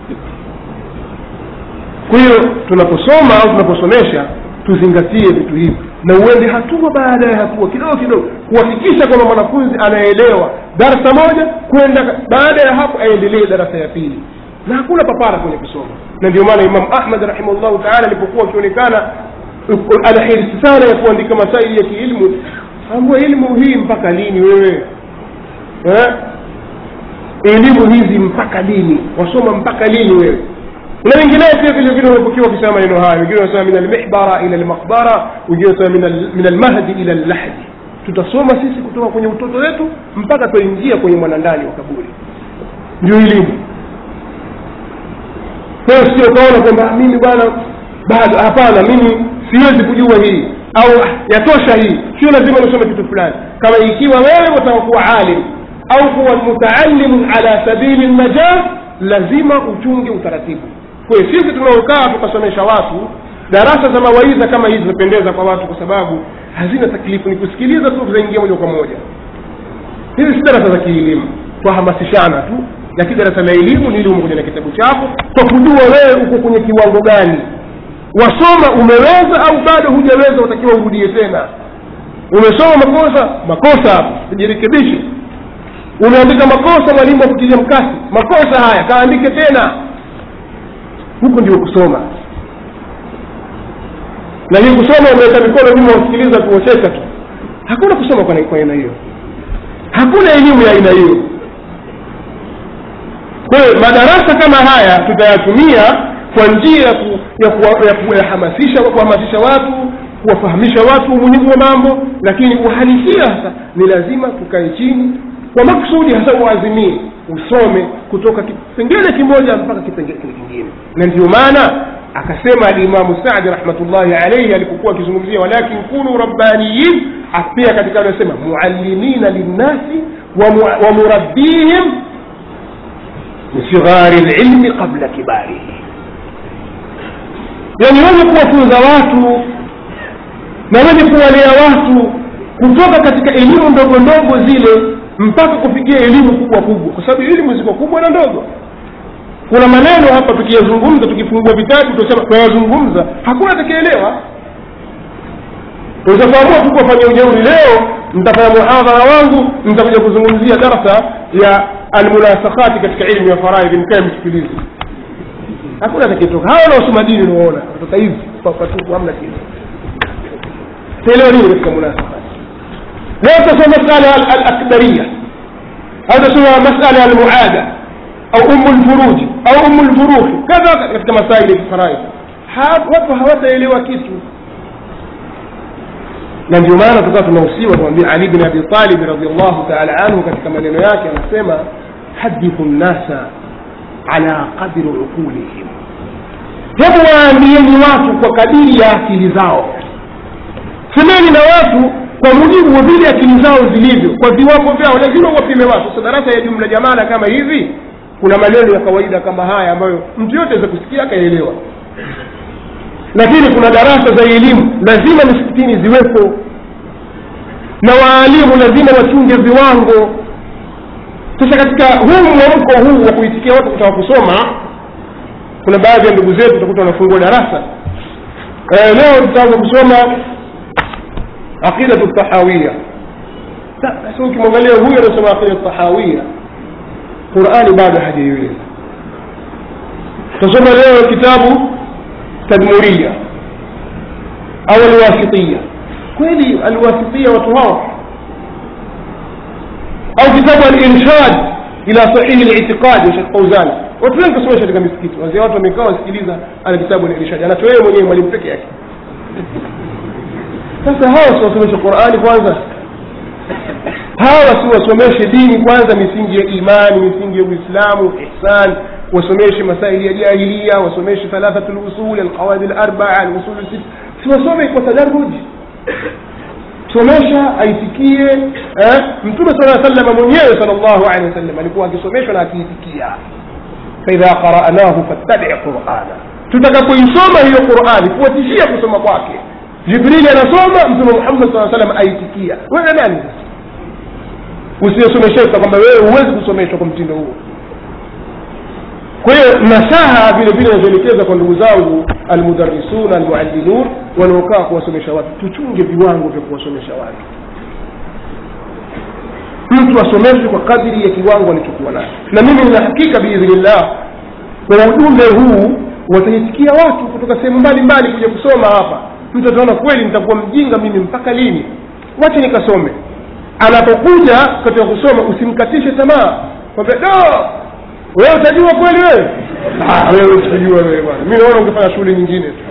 kwa hiyo tunaposoma au tunaposomesha tuzingatie vitu hivi na uende hatua baada ya hatua kidogo kidogo kuhakikisha kwamba mwanafunzi anaelewa darasa moja kwenda baada ya hapo aendelee darasa ya pili na hakuna papara kwenye kusoma na ndio maana imam ahmad rahimahullahu taala alipokuwa akionekana ana hirsi sana ya kuandika masaili ya kiilmu ambua elimu hii mpaka lini wewe eh? elimu hizi mpaka lini wasoma mpaka lini wewe na wengineo pia vile vile wamepokewa wakisema maneno hayo wengine wanasema min almihbara ila almaqbara wengine wanasema min almahdi ila allahdi tutasoma sisi kutoka kwenye utoto wetu mpaka tuingia kwenye mwanandani wa kaburi ndio elimu kwa hiyo sio ukaona kwamba mimi bwana bado hapana mimi siwezi kujua hii au yatosha hii sio lazima nisome kitu fulani kama ikiwa wewe utaka kuwa alim au kuwa mutaallimu ala sabili najah lazima uchunge utaratibu kwa hiyo sisi tunaokaa tukasomesha watu darasa za mawaidha kama hizi zinapendeza kwa watu kwa sababu hazina taklifu ni kusikiliza tu zaingia moja kwa moja hizi si darasa za kielimu twahamasishana tu lakini darasa la elimu ni ili umekuja na kitabu chako kwa kujua wewe uko kwenye kiwango gani wasoma umeweza au bado hujaweza utakiwa urudie tena umesoma makosa makosa hapo jirekebishe umeandika makosa mwalimu akutilia mkasi makosa haya kaandike tena huko ndio kusoma na hii kusoma umeweka mikono nyuma usikiliza kuocheka tu hakuna kusoma kwa kwa aina hiyo hakuna elimu ya aina hiyo kwa hiyo madarasa kama haya tutayatumia kwa njia ya ku, ya ku, ya kuhamasisha kuhamasisha watu kuwafahamisha watu umuhimu wa mambo lakini uhalisia sasa ni lazima tukae chini kwa makusudi hasa uazimie usome kutoka kipengele kimoja mpaka kipengele kingine na ndio maana akasema alimamu sadi rahmatullahi alaihi alipokuwa akizungumzia walakin kunu rabbaniyin pia katika anasema muallimina linnasi wa murabbihim bisighari lilmi qabla kibarihi yani wenye kuwafunza watu na wenye kuwalea watu kutoka katika elimu ndogo ndogo zile mpaka kufikia elimu kubwa kubwa kwa sababu elimu ziko kubwa na ndogo kuna maneno hapa tukiyazungumza tukifungua vitabu tutasema tunayazungumza hakuna atakaelewa utafaamua tu kuwafanyia ujeuri leo nitafanya muhadhara wangu nitakuja kuzungumzia darasa ya almunasakhati katika ilmu ya faraidhi mkae msikilizi hakuna atakayetoka hawa wanaosoma dini unaona kutoka hivi patupu hamna kitu taelewa nini katika munasakhati leo tutasoma masala alakdaria au tutasoma masala almuada au umu lfuruji au umu lfuruhi kadha katika masaili ya faraidhi watu hawataelewa kitu na ndio maana tukawa tunahusiwa tumwambia ali bin abi talib radiallahu taala anhu katika maneno yake anasema hadithu nnasa ala qadri uqulihim hebu waambieni watu kwa kadiri ya akili zao semeni na watu kwa mujibu wa vile akili zao zilivyo kwa viwango vyao lazima wapime watu sasa darasa ya jumla jamala kama hivi kuna maneno ya kawaida kama haya ambayo mtu yote aweza kusikia akaelewa lakini kuna darasa za elimu lazima misikitini ziwepo na waalimu lazima wachunge viwango sasa katika huu mwamko huu wa kuitikia watu kutaka kusoma kuna baadhi ya ndugu zetu utakuta wanafungua darasa eh, leo tutaanza kusoma aqidatu tahawia sasa ukimwangalia huyu anasoma aqidatu tahawia qurani bado hajaiweza tutasoma leo kitabu tadmuria au alwasitia kweli alwasitia watu hawa au kitabu al-irshad ila sahihi al-i'tiqad ya Sheikh Fauzan watu wengi kusomesha katika misikiti wazee watu wamekaa wasikiliza ala kitabu al-irshad anatoa yeye mwenyewe mwalimu peke yake sasa hawa si wasomeshe Qur'ani kwanza hawa si wasomeshe dini kwanza misingi ya imani misingi ya Uislamu ihsan wasomeshe masaili ya jahiliya wasomeshe thalathatul usul alqawaid al-arba'a al-usul sit si wasome kwa tadaruji somesha aitikie eh? mtume sala sallam mwenyewe sallallahu alaihi wasallam alikuwa akisomeshwa na akiitikia faidha qara'nahu fattabi' qur'ana tutakapoisoma hiyo qur'ani fuatishia kusoma kwake jibrili anasoma mtume muhammad saa salam aitikia wewe nani usiyesomesheka kwamba wewe huwezi kusomeshwa kwa mtindo huo kwa hiyo nasaha vile vile nazoelekeza kwa ndugu zangu almudarrisuna almuallimun wanaokaa kuwasomesha watu tuchunge viwango vya kuwasomesha watu mtu asomeshwe kwa kadiri ya kiwango alichokuwa nacho na mimi nina hakika biidhnillah kwa ujumbe huu wataitikia watu kutoka sehemu mbalimbali kuja kusoma hapa mtu ataona kweli nitakuwa mjinga mimi mpaka lini wacha nikasome anapokuja katika kusoma usimkatishe tamaa kwamba do wewe utajua kweli wewe ah, wewe utajua wewe bwana mi naona ungefanya shughuli nyingine tu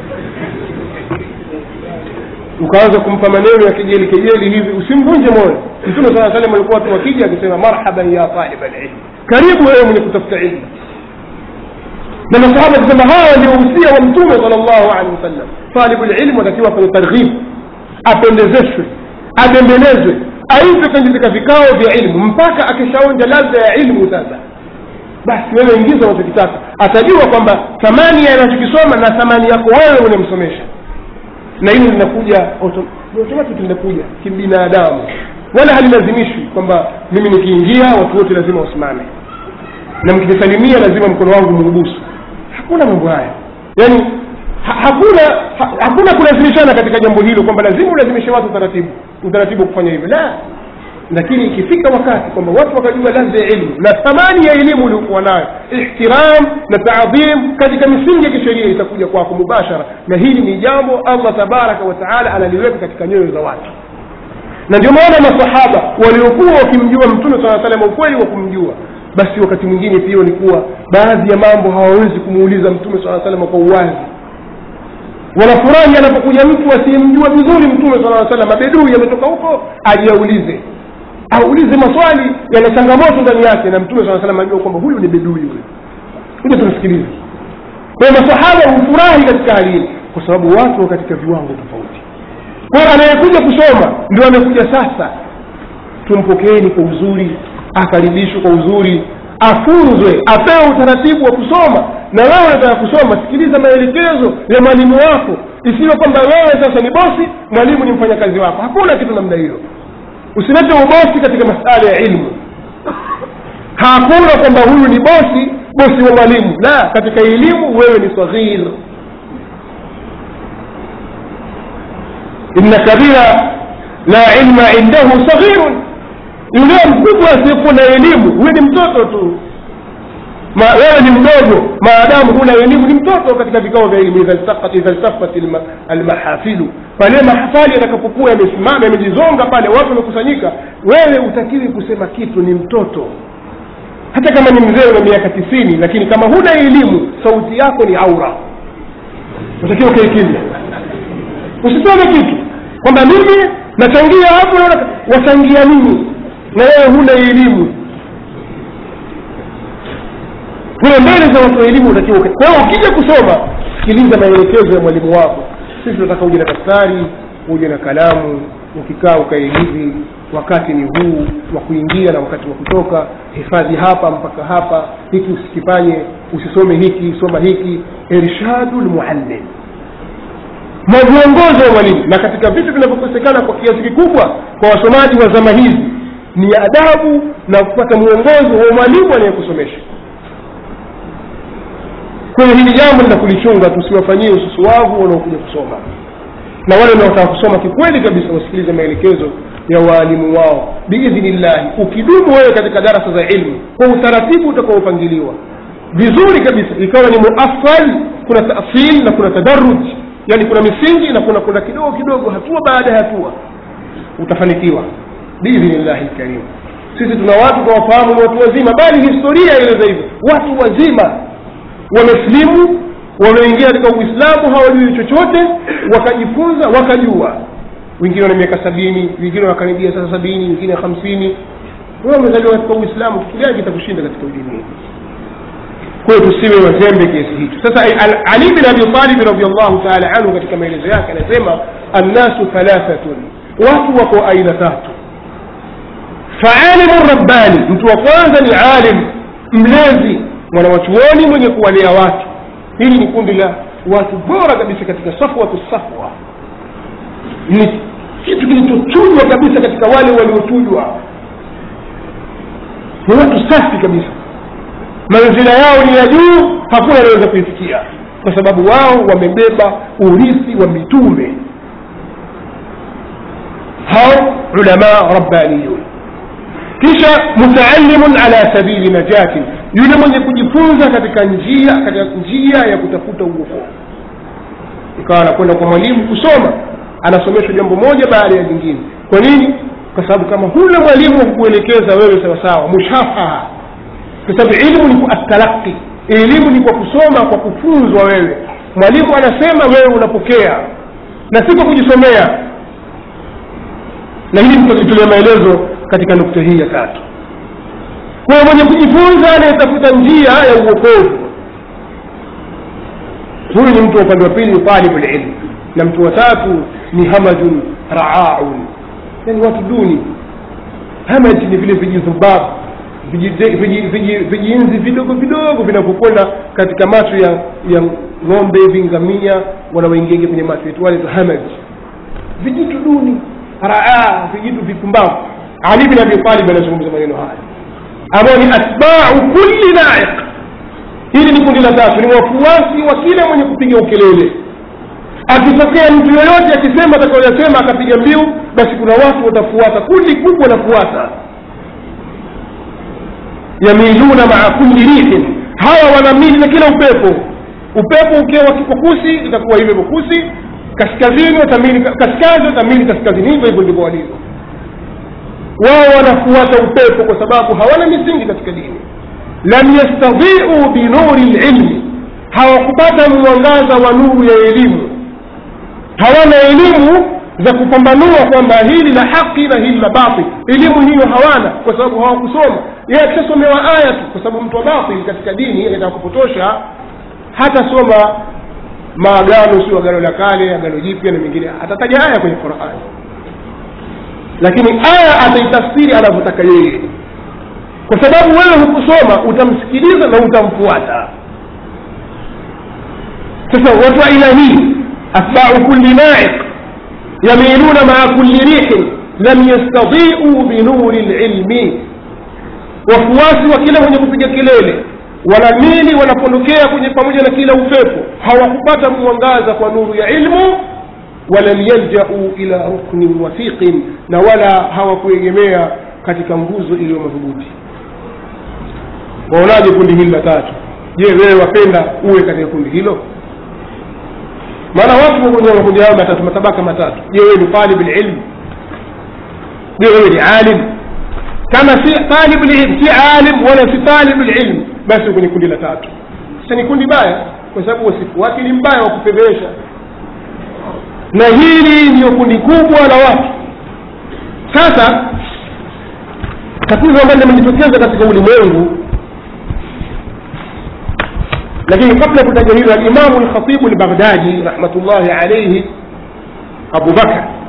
ukaanza kumpa maneno ya kejeli kejeli hivi usimvunje moyo mtume saa salam alikuwa watu wakija akisema marhaban ya talib alilm karibu wewe mwenye kutafuta ilmu na masahaba akisema hawa ndio usia wa mtume sal llahu alehi wasallam talibu lilmu atakiwa kwenye targhib apendezeshwe abembelezwe aitwe katika vikao vya ilmu mpaka akishaonja ladha ya ilmu sasa basi wewe ingiza unachokitaka atajua kwamba thamani ya anachokisoma na thamani yako wewe unamsomesha na hilo linakuja automatic linakuja kibinadamu wala halilazimishwi kwamba mimi nikiingia watu wote lazima wasimame na mkinisalimia lazima mkono wangu muubusu hakuna mambo haya yaani ha, hakuna ha, hakuna kulazimishana katika jambo hilo kwamba lazima ulazimishe watu utaratibu utaratibu kufanya hivyo la lakini ikifika wakati kwamba watu wakajua ladha ya elimu na thamani ya elimu uliokuwa nayo ihtiram na taadhim katika misingi ya kisheria itakuja kwako mubashara na hili ni jambo allah tabaraka wa taala analiweka katika nyoyo za watu na ndio maana masahaba waliokuwa wakimjua mtume saa salam ukweli wa kumjua basi wakati mwingine pia walikuwa baadhi ya mambo hawawezi kumuuliza mtume saa salam kwa uwazi wanafurahi anapokuja mtu asiyemjua vizuri mtume saa salam abedui ametoka huko ajiaulize aulize maswali yana changamoto ndani yake na mtume saa salam ajua kwamba huyu ni bedui huyu kuja tumsikilize kwa hiyo masahaba hufurahi katika hali hili kwa sababu watu wa katika viwango tofauti kwa hiyo anayekuja kusoma ndio amekuja sasa tumpokeeni kwa uzuri akaribishwe kwa uzuri afunzwe apewe utaratibu wa kusoma na wewe unataka kusoma sikiliza maelekezo ya mwalimu wako isiwe kwamba wewe sasa ni bosi mwalimu ni mfanyakazi wako hakuna kitu namna hiyo usilete ubosi katika masala ya ilmu hakuna kwamba huyu ni bosi bosi wa mwalimu la katika elimu wewe ni saghir inna kabira la ilma indahu saghirun yule mkubwa asiyekuwa na elimu huyo ni mtoto tu Ma, wewe ni mdogo maadamu huna elimu ni mtoto katika vikao vya elimu idha iltafat almahafilu pale mahafali yatakapokuwa yamesimama yamejizonga pale watu wamekusanyika wewe utakiwi kusema kitu ni mtoto hata kama ni mzee una miaka tisini lakini kama huna elimu sauti yako ni aura utakiwa kae kimya usiseme kitu kwamba mimi nachangia hapo wachangia nini na wewe huna elimu kwa mbele za watu wa elimu unatakiwa kwa hiyo ukija kusoma sikiliza maelekezo ya mwalimu wako sisi tunataka uje na daftari uje na kalamu ukikaa ukae hivi wakati ni huu wa kuingia na wakati wa kutoka hifadhi hapa mpaka hapa hiki usikifanye usisome hiki soma hiki irshadu lmuallim mwongozo wa mwalimu na katika vitu vinavyokosekana kwa kiasi kikubwa kwa wasomaji wa zama hizi ni adabu na kupata mwongozo wa mwalimu anayekusomesha kwenye hili jambo lina kulichunga tusiwafanyie ususuwavu wanaokuja kusoma na wale wanaotaka kusoma kikweli kabisa wasikilize maelekezo ya waalimu wao biidhnillahi ukidumu wewe katika darasa za ilmu kwa utaratibu utakaopangiliwa vizuri kabisa ikawa ni muafal kuna tasil na kuna tadaruj yani kuna misingi na kuna kuna kidogo kidogo hatua baada ya hatua utafanikiwa biidhnillahi lkarim sisi tuna watu tunawafahamu ni watu wazima bali historia ileza hivyo watu wazima wamesilimu wameingia katika uislamu hawajui chochote wakajifunza wakajua wengine wana miaka sabini wengine wakaribia sasa sabini wengine hamsini wewe umezaliwa katika uislamu kitu gani kitakushinda katika udini hii kwa hiyo tusiwe wazembe kiasi hicho sasa ali bin abi talib radiallahu taala anhu katika maelezo yake anasema annasu thalathatun watu wako aina tatu faalimu rabbani mtu wa kwanza ni alim mlezi mwanawachuoni mwenye kuwalea watu hili ni kundi la watu bora kabisa katika safwatu safwa ni kitu kilichochujwa kabisa katika wale waliochujwa ni watu safi kabisa manzila yao ni ya juu hakuna anaweza kuifikia kwa sababu wao wamebeba urithi wa mitume hao ulama rabbaniyun kisha mutaallimun ala sabili najatin yule mwenye kujifunza katika njia katika njia ya kutafuta uokovu ikawa anakwenda kwa mwalimu kusoma anasomeshwa jambo moja baada ya jingine kwa nini kwa sababu kama huna mwalimu wa kukuelekeza wewe sawasawa mushafaha kwa sababu ilmu ni atalaqi elimu ni kwa kusoma kwa kufunzwa wewe mwalimu anasema wewe unapokea na si kwa kujisomea na hili tutalitolea maelezo katika nukta hii ya tatu kwa mwenye kujifunza anayetafuta njia ya uokovu huyu ni mtu wa upande wa pili ni talibu lilmu na mtu wa tatu ni hamajun raaun yani watu duni hamaj ni vile vijidhubabu vijiinzi vidogo vidogo vinavyokwenda katika macho ya ya ng'ombe vingamia wanaoingiaingia kwenye macho yetu wale hamaj vijitu duni raa vijitu vipumbavu ali bin abi talib anazungumza maneno haya ambao ni atbau kulli naiq hili ni kundi la tatu ni wafuasi wa kila mwenye kupiga ukelele akitokea mtu yoyote akisema atakayoyasema akapiga mbiu basi kuna watu watafuata kundi kubwa lafuata yamiluna maa kulli rihin hawa wanamili na kila upepo upepo ukiwa kipokusi itakuwa hivyo pokusi kaskazini watamili kaskazi watamili kaskazini hivyo hivyo ndivyo walivyo wao wanafuata upepo kwa sababu hawana misingi katika dini lam yastadhiu binuri lilmi hawakupata mwangaza wa nuru ya elimu hawana elimu za kupambanua kwamba hili la haki na hili la batil elimu hiyo hawana kwa sababu hawakusoma yeye akishasomewa aya tu kwa sababu mtu wa batil katika dini anataka kupotosha hatasoma maagano sio agano la kale agano jipya na mengine atataja aya kwenye qurani lakini aya ataitafsiri anavyotaka yeye kwa sababu wewe hukusoma utamsikiliza na utamfuata sasa watu wa aina hii atbau kulli naiq yamiluna maa kulli rihin lam yastadiu binuri lilmi wafuasi wa kila mwenye kupiga kelele wanamili wanapondokea kwenye pamoja na kila upepo hawakupata mwangaza kwa nuru ya ilmu walam yaljau ila ruknin wathiqin na wala hawakuegemea katika nguzo iliyo madhubuti waonaje kundi hili la tatu je wewe wapenda uwe katika kundi hilo maana watu kwenye makundi hayo matatu matabaka matatu je wewe ni talib lilm je wewe ni alim kama si talib lilm si alim wala si talib lilm basi kwenye kundi la tatu sasa ni kundi baya kwa sababu wasifu wake ni mbaya wa kupedhesha na hili ndiyo kundi kubwa la watu sasa tatizo ambalo limejitokeza katika ulimwengu lakini kabla kutaja hilo alimamu lkhatibu lbaghdadi rahmatullahi alaihi abu bakar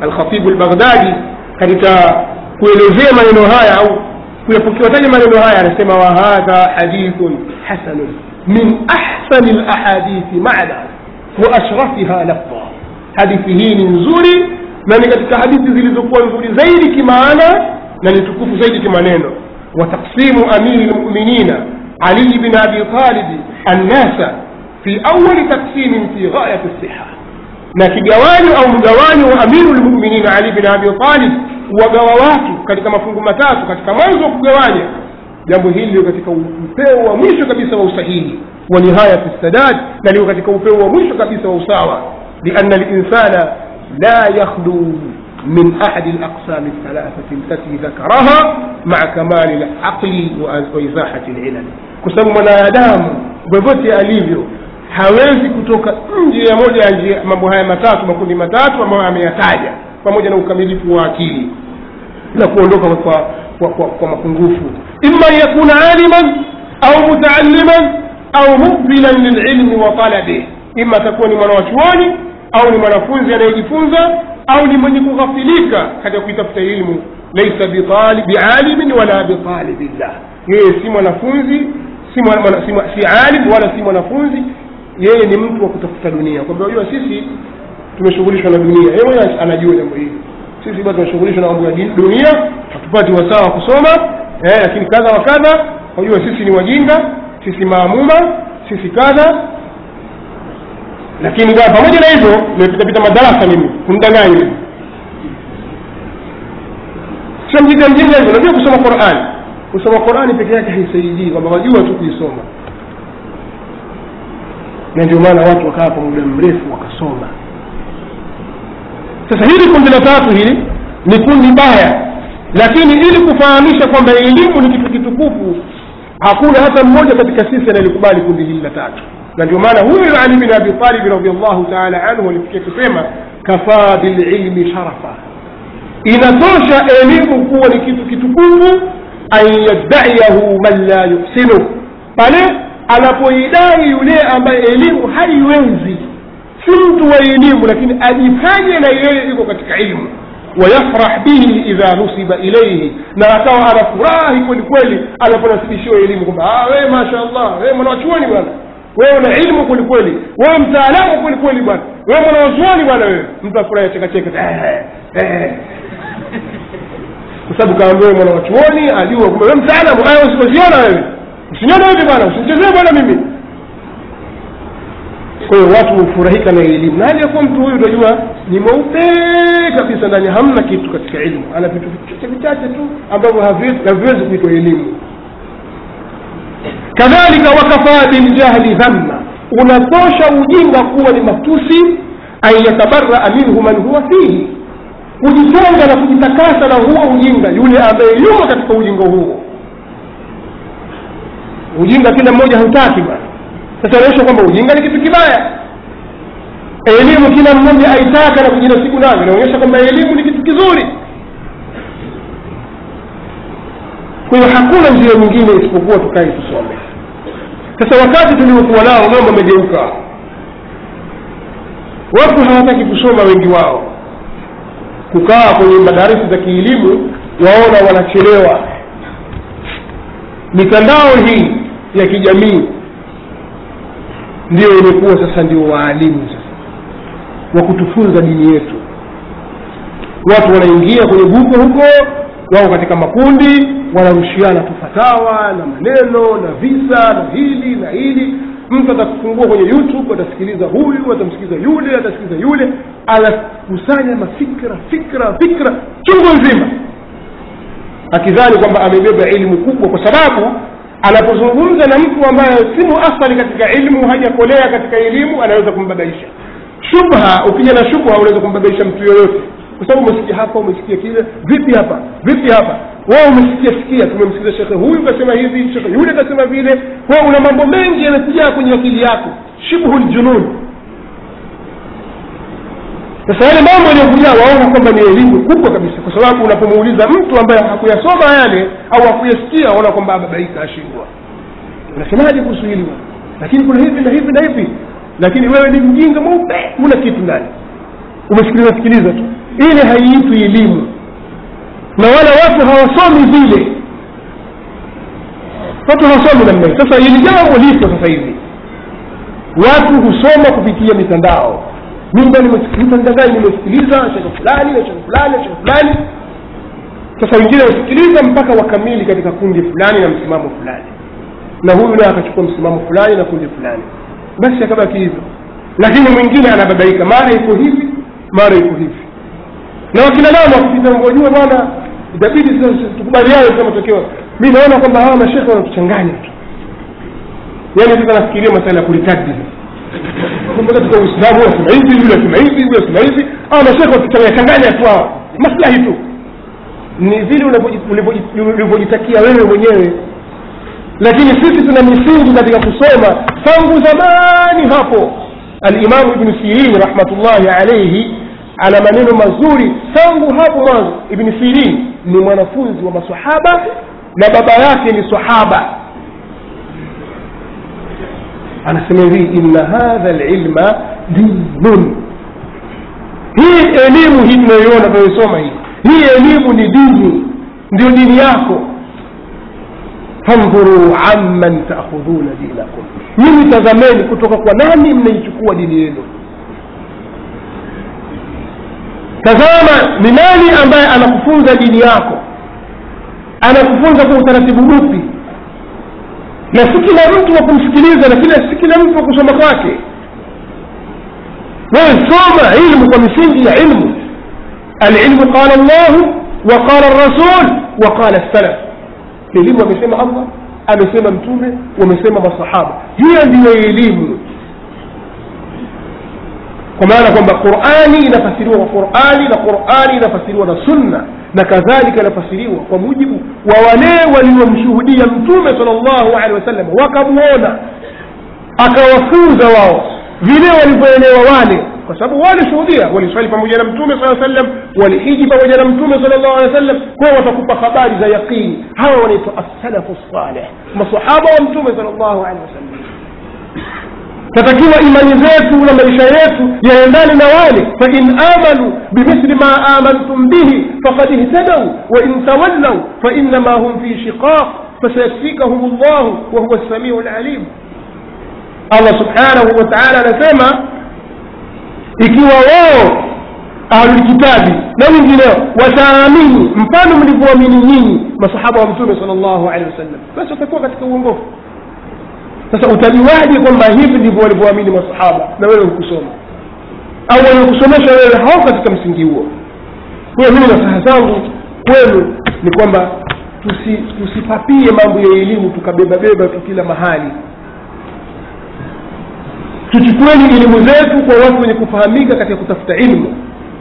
alkhatibu lbaghdadi katika kuelezea maneno haya au kuyapokeataja maneno haya anasema wahadha hadithun hasanun min ahsani lahadithi mana wa ashrafiha lafdha hadithi hii ni nzuri na ni katika hadithi zilizokuwa nzuri zaidi kimaana na ni tukufu zaidi kimaneno wa taksimu amiri lmuminina ali bin abi talibi annasa fi awali taksimin fi ghayati siha na kigawanyo au mgawanyo wa amiru lmuminin ali bin abi talib wagawa watu katika mafungu matatu katika mwanzo wa kugawanya jambo hili liko katika upeo wa mwisho kabisa wa usahihi wa nihayati sadad na liko katika upeo wa mwisho kabisa wa usawa liana linsana la yakhlu من أحد الأقسام الثلاثة التي ذكرها مع كمال العقل وإزاحة العلل كسبب mwanadamu vyovyote alivyo hawezi kutoka nje ya moja ya njia mambo haya matatu makundi matatu ambayo ameyataja pamoja na ukamilifu wa akili na kuondoka kwa, kwa, kwa, kwa mapungufu ima yakuna aliman au mutaalliman au mukbilan lililmi wa talabih ima atakuwa ni mwana wa chuoni au ni mwanafunzi anayejifunza au ni mwenye kughafilika katika kuitafuta ilmu laisa bialimin wala bitalibillah yeye si mwanafunzi si, mwana, mwana, si, si alim wala si mwanafunzi yeye ni mtu wa kutafuta dunia kwamba unajua sisi tumeshughulishwa na dunia yeye mwenyewe anajua jambo hili sisi bado tunashughulishwa na mambo ya dunia hatupati wasaa wa kusoma eh, lakini kadha wa kadha unajua sisi ni wajinga sisi maamuma sisi kadha lakini kwa pamoja na hivyo nimepitapita madarasa mimi kumdanganya mimi sio mjinga mjinga hivyo unajua kusoma qurani kusoma qurani peke yake haisaidii kwamba wajua tu kuisoma na ndio maana watu wakaa kwa muda mrefu wakasoma sasa hili kundi la tatu hili ni kundi baya lakini ili kufahamisha kwamba elimu ni kitu kitukufu hakuna hata mmoja katika sisi anayelikubali kundi hili la tatu na ndio maana huyu ali bin abi talib radiallahu taala anhu alifikia kusema kafaa bililmi sharafa inatosha elimu kuwa ni kitu kitukufu an yaddaiyahu man la yuhsinu pale anapoidai yule ambaye elimu haiwezi si mtu wa elimu lakini ajifanye na yeye iko katika ilmu wayafrah bihi idha nusiba ilaihi na akawa anafurahi kweli kweli anaponasibishiwa elimu kwamba wewe masha allah wewe mwanawachuoni bwana wewe una ilmu kweli kweli wewe mtaalamu kweli kweli bwana wewe mwanawachuoni bwana wewe mtu afurahi achekacheka kwa sababu kaambia wewe mwanawachuoni ajua kwamba wewe mtaalamu aya usipoziona wewe usinione hivi bwana usinichezee bwana mimi kwa hiyo watu hufurahika na elimu na hali ya kuwa mtu huyu utajua ni mweupe kabisa ndani hamna kitu katika elimu ana vitu vichache vichache tu ambavyo haviwezi kuitwa elimu kadhalika wakafaa biljahli dhamma unatosha ujinga kuwa ni matusi an yatabaraa minhu man huwa fihi kujitenga na kujitakasa na huo ujinga yule ambaye yumo katika ujinga huo ujinga kila mmoja hautaki bwana sasa inaonyesha kwamba ujinga ni kitu kibaya elimu kila mmoja aitaka na kujinasibu nayo inaonyesha kwamba elimu ni kitu kizuri kwa hiyo hakuna njia nyingine isipokuwa tukae tusome sasa wakati tuliokuwa nao mambo amegeuka watu hawataki kusoma wengi wao kukaa kwenye madarisi za kielimu waona wanachelewa mitandao hii ya kijamii ndio imekuwa sasa ndio waalimu sasa wa kutufunza dini yetu watu wanaingia kwenye buko huko wao katika makundi wanarushiana tu fatawa na maneno na visa na hili na hili mtu atakufungua kwenye youtube atasikiliza huyu atamsikiliza yule atasikiliza yule anakusanya mafikra fikra fikra chungu nzima akidhani kwamba amebeba elimu kubwa kwa sababu anapozungumza na mtu ambaye si muathari katika ilmu hajakolea katika elimu anaweza kumbabaisha shubha ukija na shubha unaweza kumbabaisha mtu yoyote kwa sababu umesikia hapa umesikia kile vipi hapa vipi hapa wewe umesikia sikia tumemsikiza shekhe huyu kasema hivi shekhe yule kasema vile wewe una mambo mengi yamekujaa kwenye akili yako shibhu ljunun sasa yale mambo yaliyokujaa waona kwamba ni elimu kubwa kabisa kwa sababu unapomuuliza mtu ambaye hakuyasoma yale au hakuyasikia waona kwamba ababaika ashindwa unasemaje kuhusu hili lakini kuna hivi na hivi na hivi lakini wewe ni mjinga mweupe huna kitu ndani umesikiliza sikiliza tu ile haiitwi elimu na wala watu hawasomi vile watu hawasomi namna hii sasa hili jambo lipo sasa hivi watu husoma kupitia mitandao mimba mitandao nimesikiliza shekhe fulani na shekhe fulani na shekhe fulani sasa wengine wasikiliza mpaka wakamili katika kundi fulani na msimamo fulani na huyu naye akachukua msimamo fulani na kundi fulani basi akabaki hivyo lakini mwingine anababaika mara iko hivi mara iko hivi na wakina nao wakipita ngojua bwana itabidi sasa tukubaliane kwa matokeo mi naona kwamba hawa mashekhe wanatuchanganya tu yaani sasa nafikiria masala ya kulikadi katika uislamu wasema hivi yule asema hivi yule asema hivi hawa mashekhe watuchanganya tu hawa maslahi tu ni vile ulivyojitakia wewe mwenyewe lakini sisi tuna misingi katika kusoma tangu zamani hapo alimamu ibnu sirin rahmatullahi alaihi ana maneno mazuri tangu hapo mwanzo ibni sirin ni mwanafunzi wa masahaba na baba yake ni sahaba anasema hivi inna hadha lilma dinun hii elimu hii tunayoiona tunayoisoma hii hii elimu ni dini ndio dini yako fandhuruu amman taakhudhuna dinakum nyinyi tazameni kutoka kwa nani mnaichukua dini yenu tazama ni nani ambaye anakufunza dini yako anakufunza kwa utaratibu upi na si kila mtu wa kumsikiliza na kila si kila mtu wa kusoma kwake wewe soma ilmu kwa misingi ya ilmu alilmu qala llahu wa qala rasul wa qala salaf elimu amesema allah amesema mtume wamesema masahaba hiyo ndiyo elimu kwa maana kwamba qurani inafasiriwa kwa qurani na qurani inafasiriwa na sunna na kadhalika inafasiriwa kwa mujibu wa wale waliomshuhudia mtume sal llahu alehi wasallam wakamwona akawafunza wao vile walivyoelewa wale kwa sababu walishuhudia waliswali pamoja na mtume saa sallam walihiji pamoja na mtume sal llahu alehi wa sallam kwao watakupa habari za yaqini hawa wanaitwa assalafu saleh masahaba wa mtume sal llahu alehi wasallam tatakiwa imani zetu na maisha yetu yaendane na wale fain amanu bimithli ma amantum bihi fakad ihtadau wain tawallau fainama hum fi shiqaq fasayakfikahum llahu wahuwa lsamiu lalim allah subhanahu wa taala anasema ikiwa wao ahlulkitabi na wengineo wataamini mfano mlivyoamini nyinyi masahaba wa mtume sal llahu alehi wasallam basi watakuwa katika uongofu sasa utajuaje kwamba hivi ndivyo walivyoamini masahaba na wewe hukusoma au waliokusomesha wewe hao katika msingi huo kwa hiyo mimi nasaha zangu kwenu ni kwamba tusi, tusipapie mambo ya elimu tukabebabeba tu kila mahali tuchukueni elimu zetu kwa watu wenye kufahamika katika kutafuta ilmu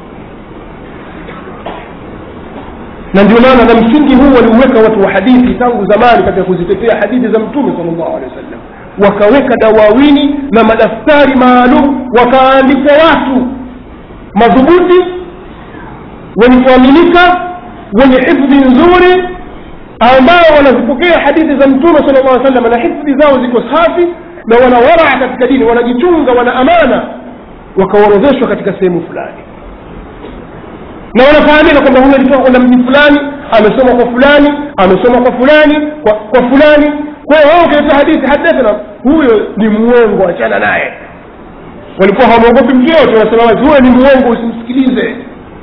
na ndio maana na msingi huu waliuweka watu wa hadithi tangu zamani katika kuzitetea hadithi za mtume sal llahu alehi wa sallam wakaweka dawawini na madaftari maalum wakaandikwa watu madhubuti wenye kuaminika wenye hifdhi nzuri ambao wanazipokea hadithi za mtume sala llah sallam na hifdhi zao ziko safi na wana waraa katika dini wanajichunga wana amana wakaorodheshwa katika sehemu fulani na wanafahamika kwamba huyu alitoka kwenda mji fulani amesoma kwa fulani amesoma kwa fulani kwa, kwa fulani kwa hiyo wao ukileta hadithi hadathana huyo ni muongo achana naye walikuwa hawamwogopi mtu yote wanasema wazi huyo ni muongo usimsikilize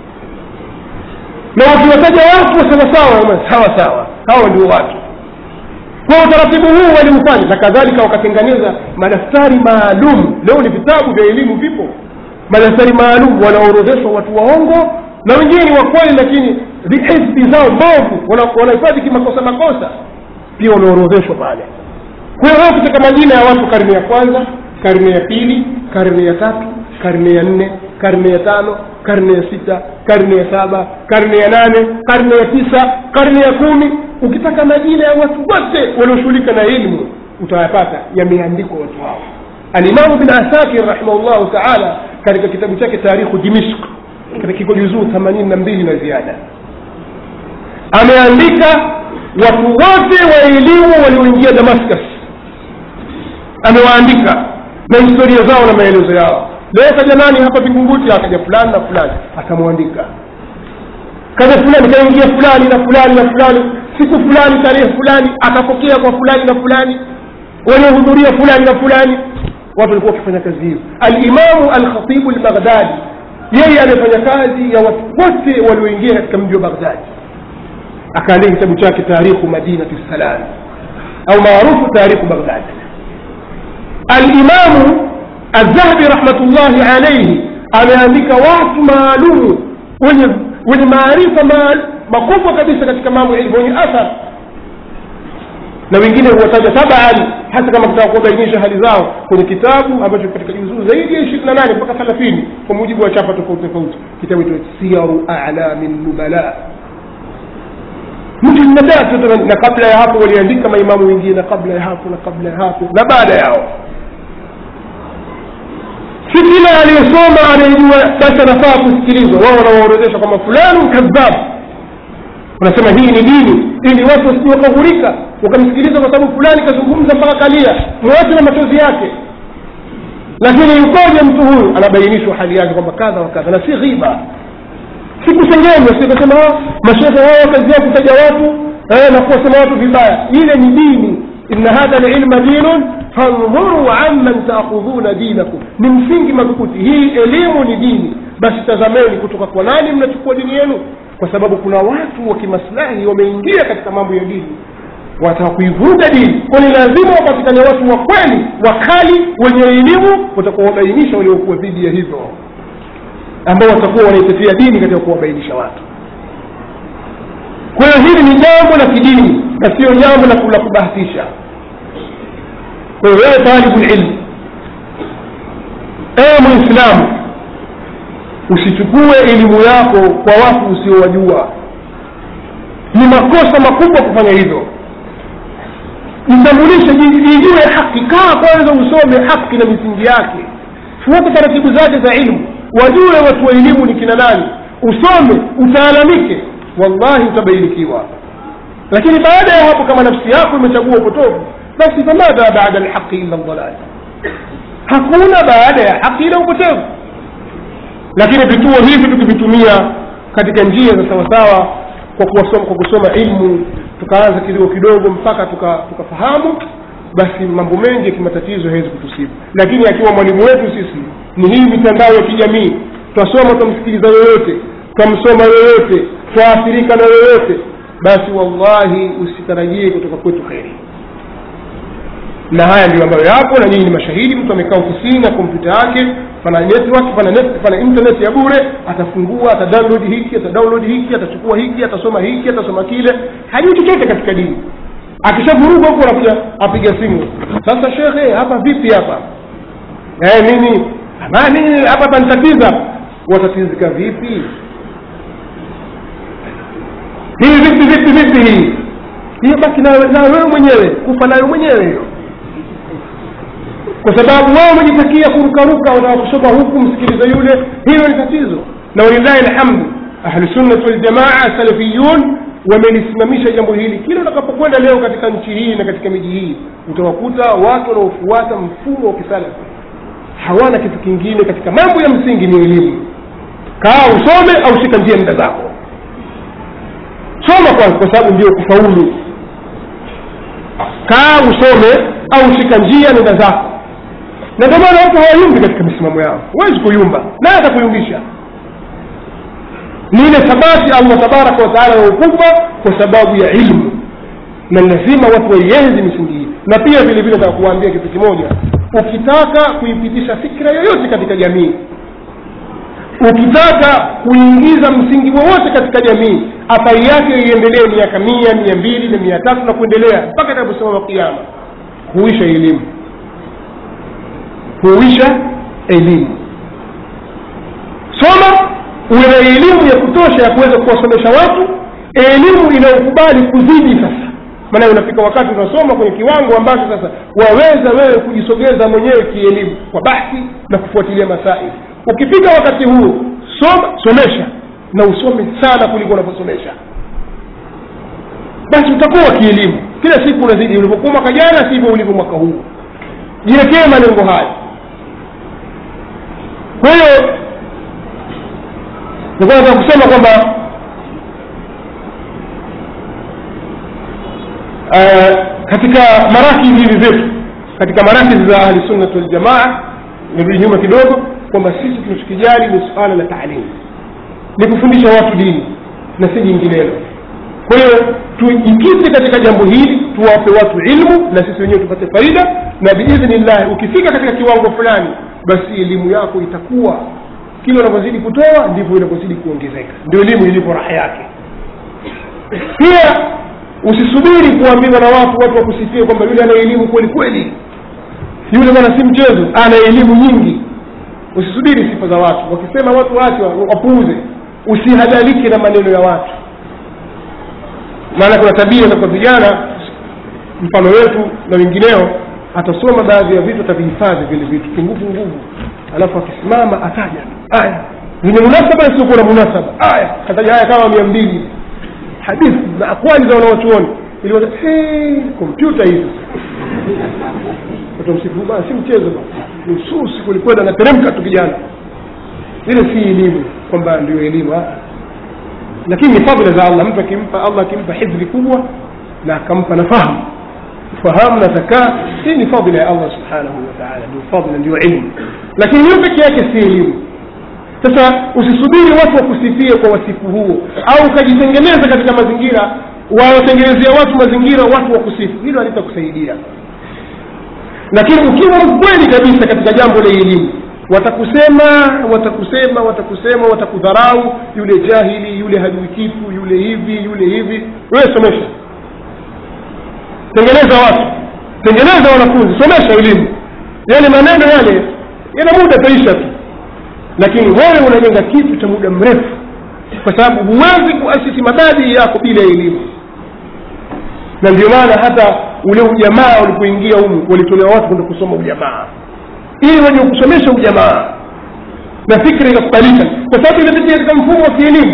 na wakiwataja watu wa sawasawa sawa sawa hawa ndio watu kwa utaratibu huu waliufanya na kadhalika wakatengeneza madaftari maalum leo ni vitabu vya elimu vipo madaftari maalum wanaorodheshwa watu waongo na wengine ni wakweli lakini hifdhi zao mbovu wanahifadhi kimakosa makosa pia wameorodheshwa pale kwa hiyo wao katika majina ya watu karne ya kwanza karne ya pili karne ya tatu karne ya nne karne ya tano karne ya sita karne ya saba karne ya nane karne ya tisa karne ya kumi ukitaka majina ya watu wote walioshughulika na elimu utayapata yameandikwa watu hao alimamu bin asakir rahimahullahu taala katika kitabu chake tarikhu dimishk katika kiko juzuu themanini na mbili na ziada ameandika watu wote wa elimu walioingia damascus amewaandika na historia zao na maelezo yao leo kaja nani hapa vingunguti akaja fulani na fulani akamwandika kaja fulani kaingia fulani na fulani na fulani siku fulani tarehe fulani akapokea kwa fulani na fulani waliohudhuria fulani na fulani watu walikuwa wakifanya kazi hiyo alimamu alkhatibu lbaghdadi yeye amefanya kazi ya watu wote walioingia katika mji wa baghdadi akaandika kitabu chake tarikhu madinati salam au maarufu tarikhu baghdadi alimamu الذهبي رحمة الله عليه ameandika watu maalumu wenye wenye maarifa makubwa kabisa katika mambo ya ilmu wenye athar na wengine huwataja tabaan hata kama kutaka kuwabainisha hali zao kwenye kitabu ambacho katika juzuu zaidi ya ishirini na nane mpaka thelathini kwa mujibu wa chapa tofauti tofauti kitabu cha siyaru alami nubala mtu mia tatu na kabla ya hapo waliandika maimamu wengine na kabla ya hapo na kabla ya hapo na baada yao si kila aliyesoma anayejua basi anafaa kusikilizwa wao wanawaorodhesha kwamba fulani kadhab wanasema hii ni dini ili watu wasije wakaghurika wakamsikiliza kwa sababu fulani kazungumza mpaka kalia mwache na machozi yake lakini yukoje mtu huyu anabainishwa hali yake kwamba kadha wa kadha na si ghiba si kusengenywa si kusema mashehe wao kazi yao kutaja watu eh, na kuwasema watu vibaya ile ni dini inna hadha lilma dinun fandhuru amman taakhudhuna dinakum ni msingi madhubuti hii elimu ni dini basi tazameni kutoka kwa nani mnachukua dini yenu kwa sababu kuna watu wa kimaslahi wameingia katika mambo ya dini wataka kuivuruga dini kwani lazima wapatikane watu wa kweli wakali wenye elimu watakuwa wabainisha waliokuwa dhidi ya hivyo ambao watakuwa wanaitetea dini katika kuwabainisha watu kwa hiyo hili ni jambo la kidini na sio jambo la kubahatisha kwa hiyo wewe talibu lilmu ewe mwislamu usichukue elimu yako kwa watu usiowajua ni makosa makubwa kufanya hivyo jitambulishe ijue haki kaa kwanza usome haki na misingi yake fuata taratibu zake za ilmu wajue watu wa elimu ni kina nani usome utaalamike wallahi utabainikiwa lakini baada ya hapo kama nafsi yako imechagua upotovu basi famadha baada lhaqi illa ldalal hakuna baada ya haki ila upotevu lakini vituo hivi tukivitumia katika njia za sawasawa kwa kusoma, kwa kusoma ilmu tukaanza kidogo kidogo mpaka tukafahamu tuka basi mambo mengi ya kimatatizo hawezi kutusibu lakini akiwa mwalimu wetu sisi ni hii mitandao ya kijamii twasoma twamsikiliza yoyote twamsoma yoyote twaathirika na yoyote basi wallahi usitarajie kutoka kwetu kheri na haya ndio ambayo yapo na nyinyi ni mashahidi mtu amekaa ofisini na kompyuta yake pana network pana net, pana internet ya bure atafungua atadownload hiki atadownload hiki atachukua hiki atasoma hiki atasoma kile hajui chochote katika dini akishavuruga huku anakuja apiga simu sasa shekhe hapa vipi hapa eh, nini nini hapa panitatiza watatizika vipi hii vipi vipi vipi hii hiyo baki nayo wewe mwenyewe kufa nayo mwenyewe hiyo kwa sababu wao wamejitakia kurukaruka wanataka kusoma huku msikiliza yule hilo ni tatizo na walillahi alhamdu ahlusunnati waljamaa salafiyun wamelisimamisha jambo hili kila utakapokwenda leo katika nchi hii na katika miji hii utawakuta watu wanaofuata mfumo wa kisalafi hawana kitu kingine katika mambo ya msingi ni elimu kaa usome au shika njia muda zako soma kwanza kwa sababu ndio kufaulu kaa usome au shika njia nenda zako na ndio maana watu hawayumbi katika misimamo yao huwezi kuyumba naye atakuyumbisha ni ile thabati allah tabaraka wataala waukupa kwa sababu ya ilmu na lazima watu waienzi misingi hii na pia vile vile nataka kuwaambia kitu kimoja ukitaka kuipitisha fikra yoyote katika jamii ukitaka kuingiza msingi wowote katika jamii athari yake iendelee miaka mia mia mbili na mia tatu na kuendelea mpaka itakaposimama kiama huisha elimu huisha elimu soma uwe na elimu ya kutosha ya kuweza kuwasomesha watu elimu inayokubali kuzidi sasa maana unafika wakati unasoma kwenye kiwango ambacho sasa waweza wewe kujisogeza mwenyewe kielimu kwa bahthi na kufuatilia masaili ukifika wakati huo soma somesha na usome sana kuliko unavyosomesha basi utakuwa kielimu kila siku unazidi ulivyokuwa mwaka jana sivyo ulivyo mwaka huu jiwekee malengo haya kwa hiyo nilikuwa nataka kusema kwamba uh, katika marakizi hivi zetu katika marakizi za ahli sunnat waljamaa nirudi nyuma kidogo kwamba sisi tunachokijali ni suala la taalimu ni kufundisha watu dini na si jinginelo kwa hiyo tujikite katika jambo hili tuwape watu ilmu na sisi wenyewe tupate faida na biidhnillahi ukifika katika kiwango fulani basi elimu yako itakuwa kile unavyozidi kutoa ndivyo inavyozidi kuongezeka ndio elimu ilivyo raha yake pia usisubiri kuambiwa na watu watu wakusifie kwamba yule ana elimu kweli kweli yule bwana si mchezo ana elimu nyingi usisubiri sifa za watu wakisema watu wache wapuuze usihadalike na maneno ya watu maana kuna tabia za kwa vijana mfano wetu na wengineo atasoma baadhi ya vitu atavihifadhi vile vitu kinguvu nguvu alafu akisimama ataja aya zenye munasaba isiokuwa na munasaba aya kataja aya kama mia mbili hadithi na akwali za wanawachuoni ili kompyuta hizi watamsifu bana si mchezo bana nususi kulikwenda anateremka tu kijana ile si elimu kwamba ndio elimu lakini ni fadhila za allah mtu akimpa allah akimpa hifdhi kubwa na akampa na fahamu fahamu na zakaa hii ni fadhila ya allah subhanahu wataala ndio fadhila ndio ilmu lakini hiyo peke yake si elimu sasa usisubiri watu wakusifie kwa wasifu huo au ukajitengeneza katika mazingira wawatengenezea watu mazingira watu wakusifu hilo halitakusaidia lakini ukiwa mkweli kabisa katika jambo la elimu watakusema watakusema watakusema watakudharau yule jahili yule hajui kitu yule hivi yule hivi wewe somesha tengeneza watu tengeneza wanafunzi somesha elimu yale maneno yale yana muda taisha tu lakini wewe unajenga kitu cha muda mrefu kwa sababu huwezi kuasisi mabadili yako bila elimu na ndio maana hata ule ujamaa ulipoingia humu walitolewa watu kwenda kusoma ujamaa ili waje kusomesha ujamaa na fikra ikakubalika kwa sababu inapitia katika mfumo wa kielimu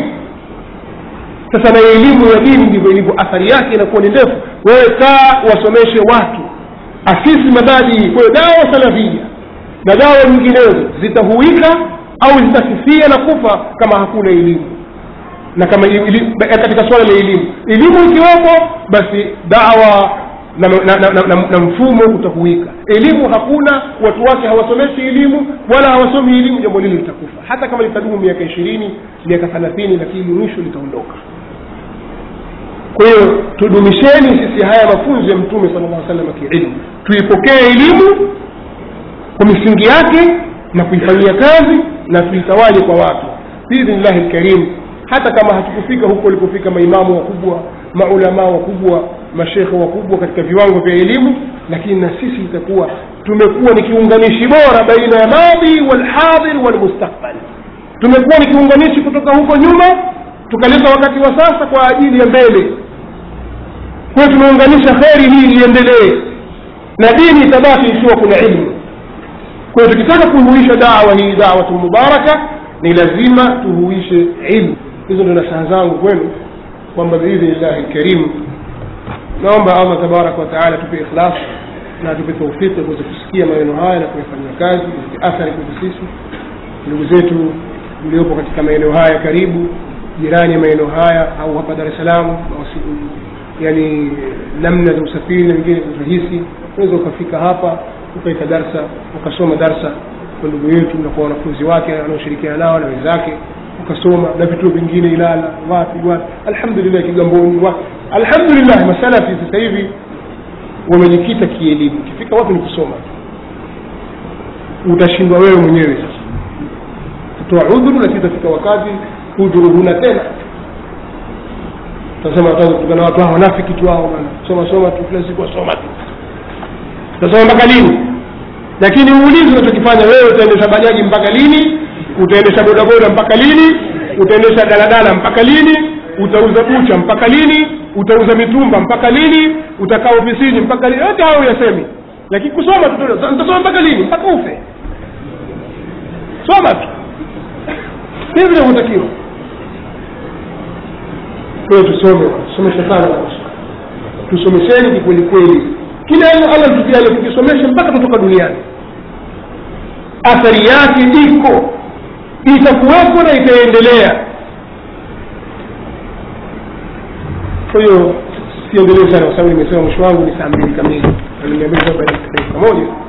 sasa na elimu ya dini ndivyo ilivyo athari yake inakuwa ni ndefu wewe kaa wasomeshe watu asisi mabadii kwa hiyo dawa salafia na dawa nyinginezo zitahuika au zitafifia na kufa kama hakuna elimu na kama ili, katika swala la elimu elimu ikiwepo basi dawa na, na, na, na, na, na mfumo utahuika elimu hakuna watu wake hawasomeshi elimu wala hawasomi elimu jambo lile litakufa hata kama litadumu miaka ishirini miaka thelathini lakini mwisho litaondoka kwa hiyo tudumisheni sisi haya mafunzo ya mtume sala llah salam kiilmu tuipokee elimu kwa misingi yake na kuifanyia kazi na tuitawale kwa watu biidhnillahi lkarim hata kama hatukufika huko walipofika maimamu wakubwa maulamaa wakubwa mashekhe wakubwa katika viwango vya elimu lakini na sisi itakuwa tumekuwa ni kiunganishi bora baina ya madhi walhadhir walmustakbal tumekuwa ni kiunganishi kutoka huko nyuma tukaleta wakati wa sasa kwa ajili ya mbele kwa hiyo tumeunganisha kheri hii iendelee na dini itabaki ikiwa kuna ilmu kwa hiyo tukitaka kuhuisha dawa hii dawatu mubaraka ni lazima tuhuishe ilmu hizo ndo nasaha zangu kwenu kwamba biidhnillahi lkarimu naomba allah tabaraka wataala tupe ikhlas na atupe taufiki kuweza kusikia maneno haya na kuyafanyia kazi athari kwetu sisi ndugu zetu mliopo katika maeneo haya karibu jirani ya maeneo haya au hapa dar es salaam yani namna za usafiri na wengine rahisi unaweza ukafika hapa ukaika darsa ukasoma darsa kwa ndugu yetu na kwa wanafunzi wake wanaoshirikiana nao na wenzake ukasoma na vituo vingine ilala wapi wapi alhamdulillah kigamboni wapi alhamdulillah masalafi sasa hivi wamejikita kielimu ukifika wapi ni kusoma utashindwa wewe mwenyewe sasa kutoa udhuru lakini itafika wakati udhuru huna tena tasema kutokana watu hao wanafiki tu hao bana soma soma tu kila siku wasoma tu utasoma mpaka lini lakini uulizi unachokifanya wewe utaendesha bajaji mpaka lini utaendesha bodaboda mpaka lini utaendesha daladala mpaka lini utauza bucha mpaka lini utauza mitumba mpaka lini utakaa ofisini mpaka lini yote hayo yasemi lakini kusoma tu nitasoma mpaka lini mpaka ufe soma tu hivi vinavyotakiwa kwayo tusome tusomeshe sana tusomesheni kikweli kweli kile allah tukiale tukisomesha mpaka tutoka duniani athari yake iko itakuwepo na itaendelea kwa hiyo siendelee sana kwa sababu nimesema mwisho wangu ni saa mbili kamili na nimeambia kwamba dakika moja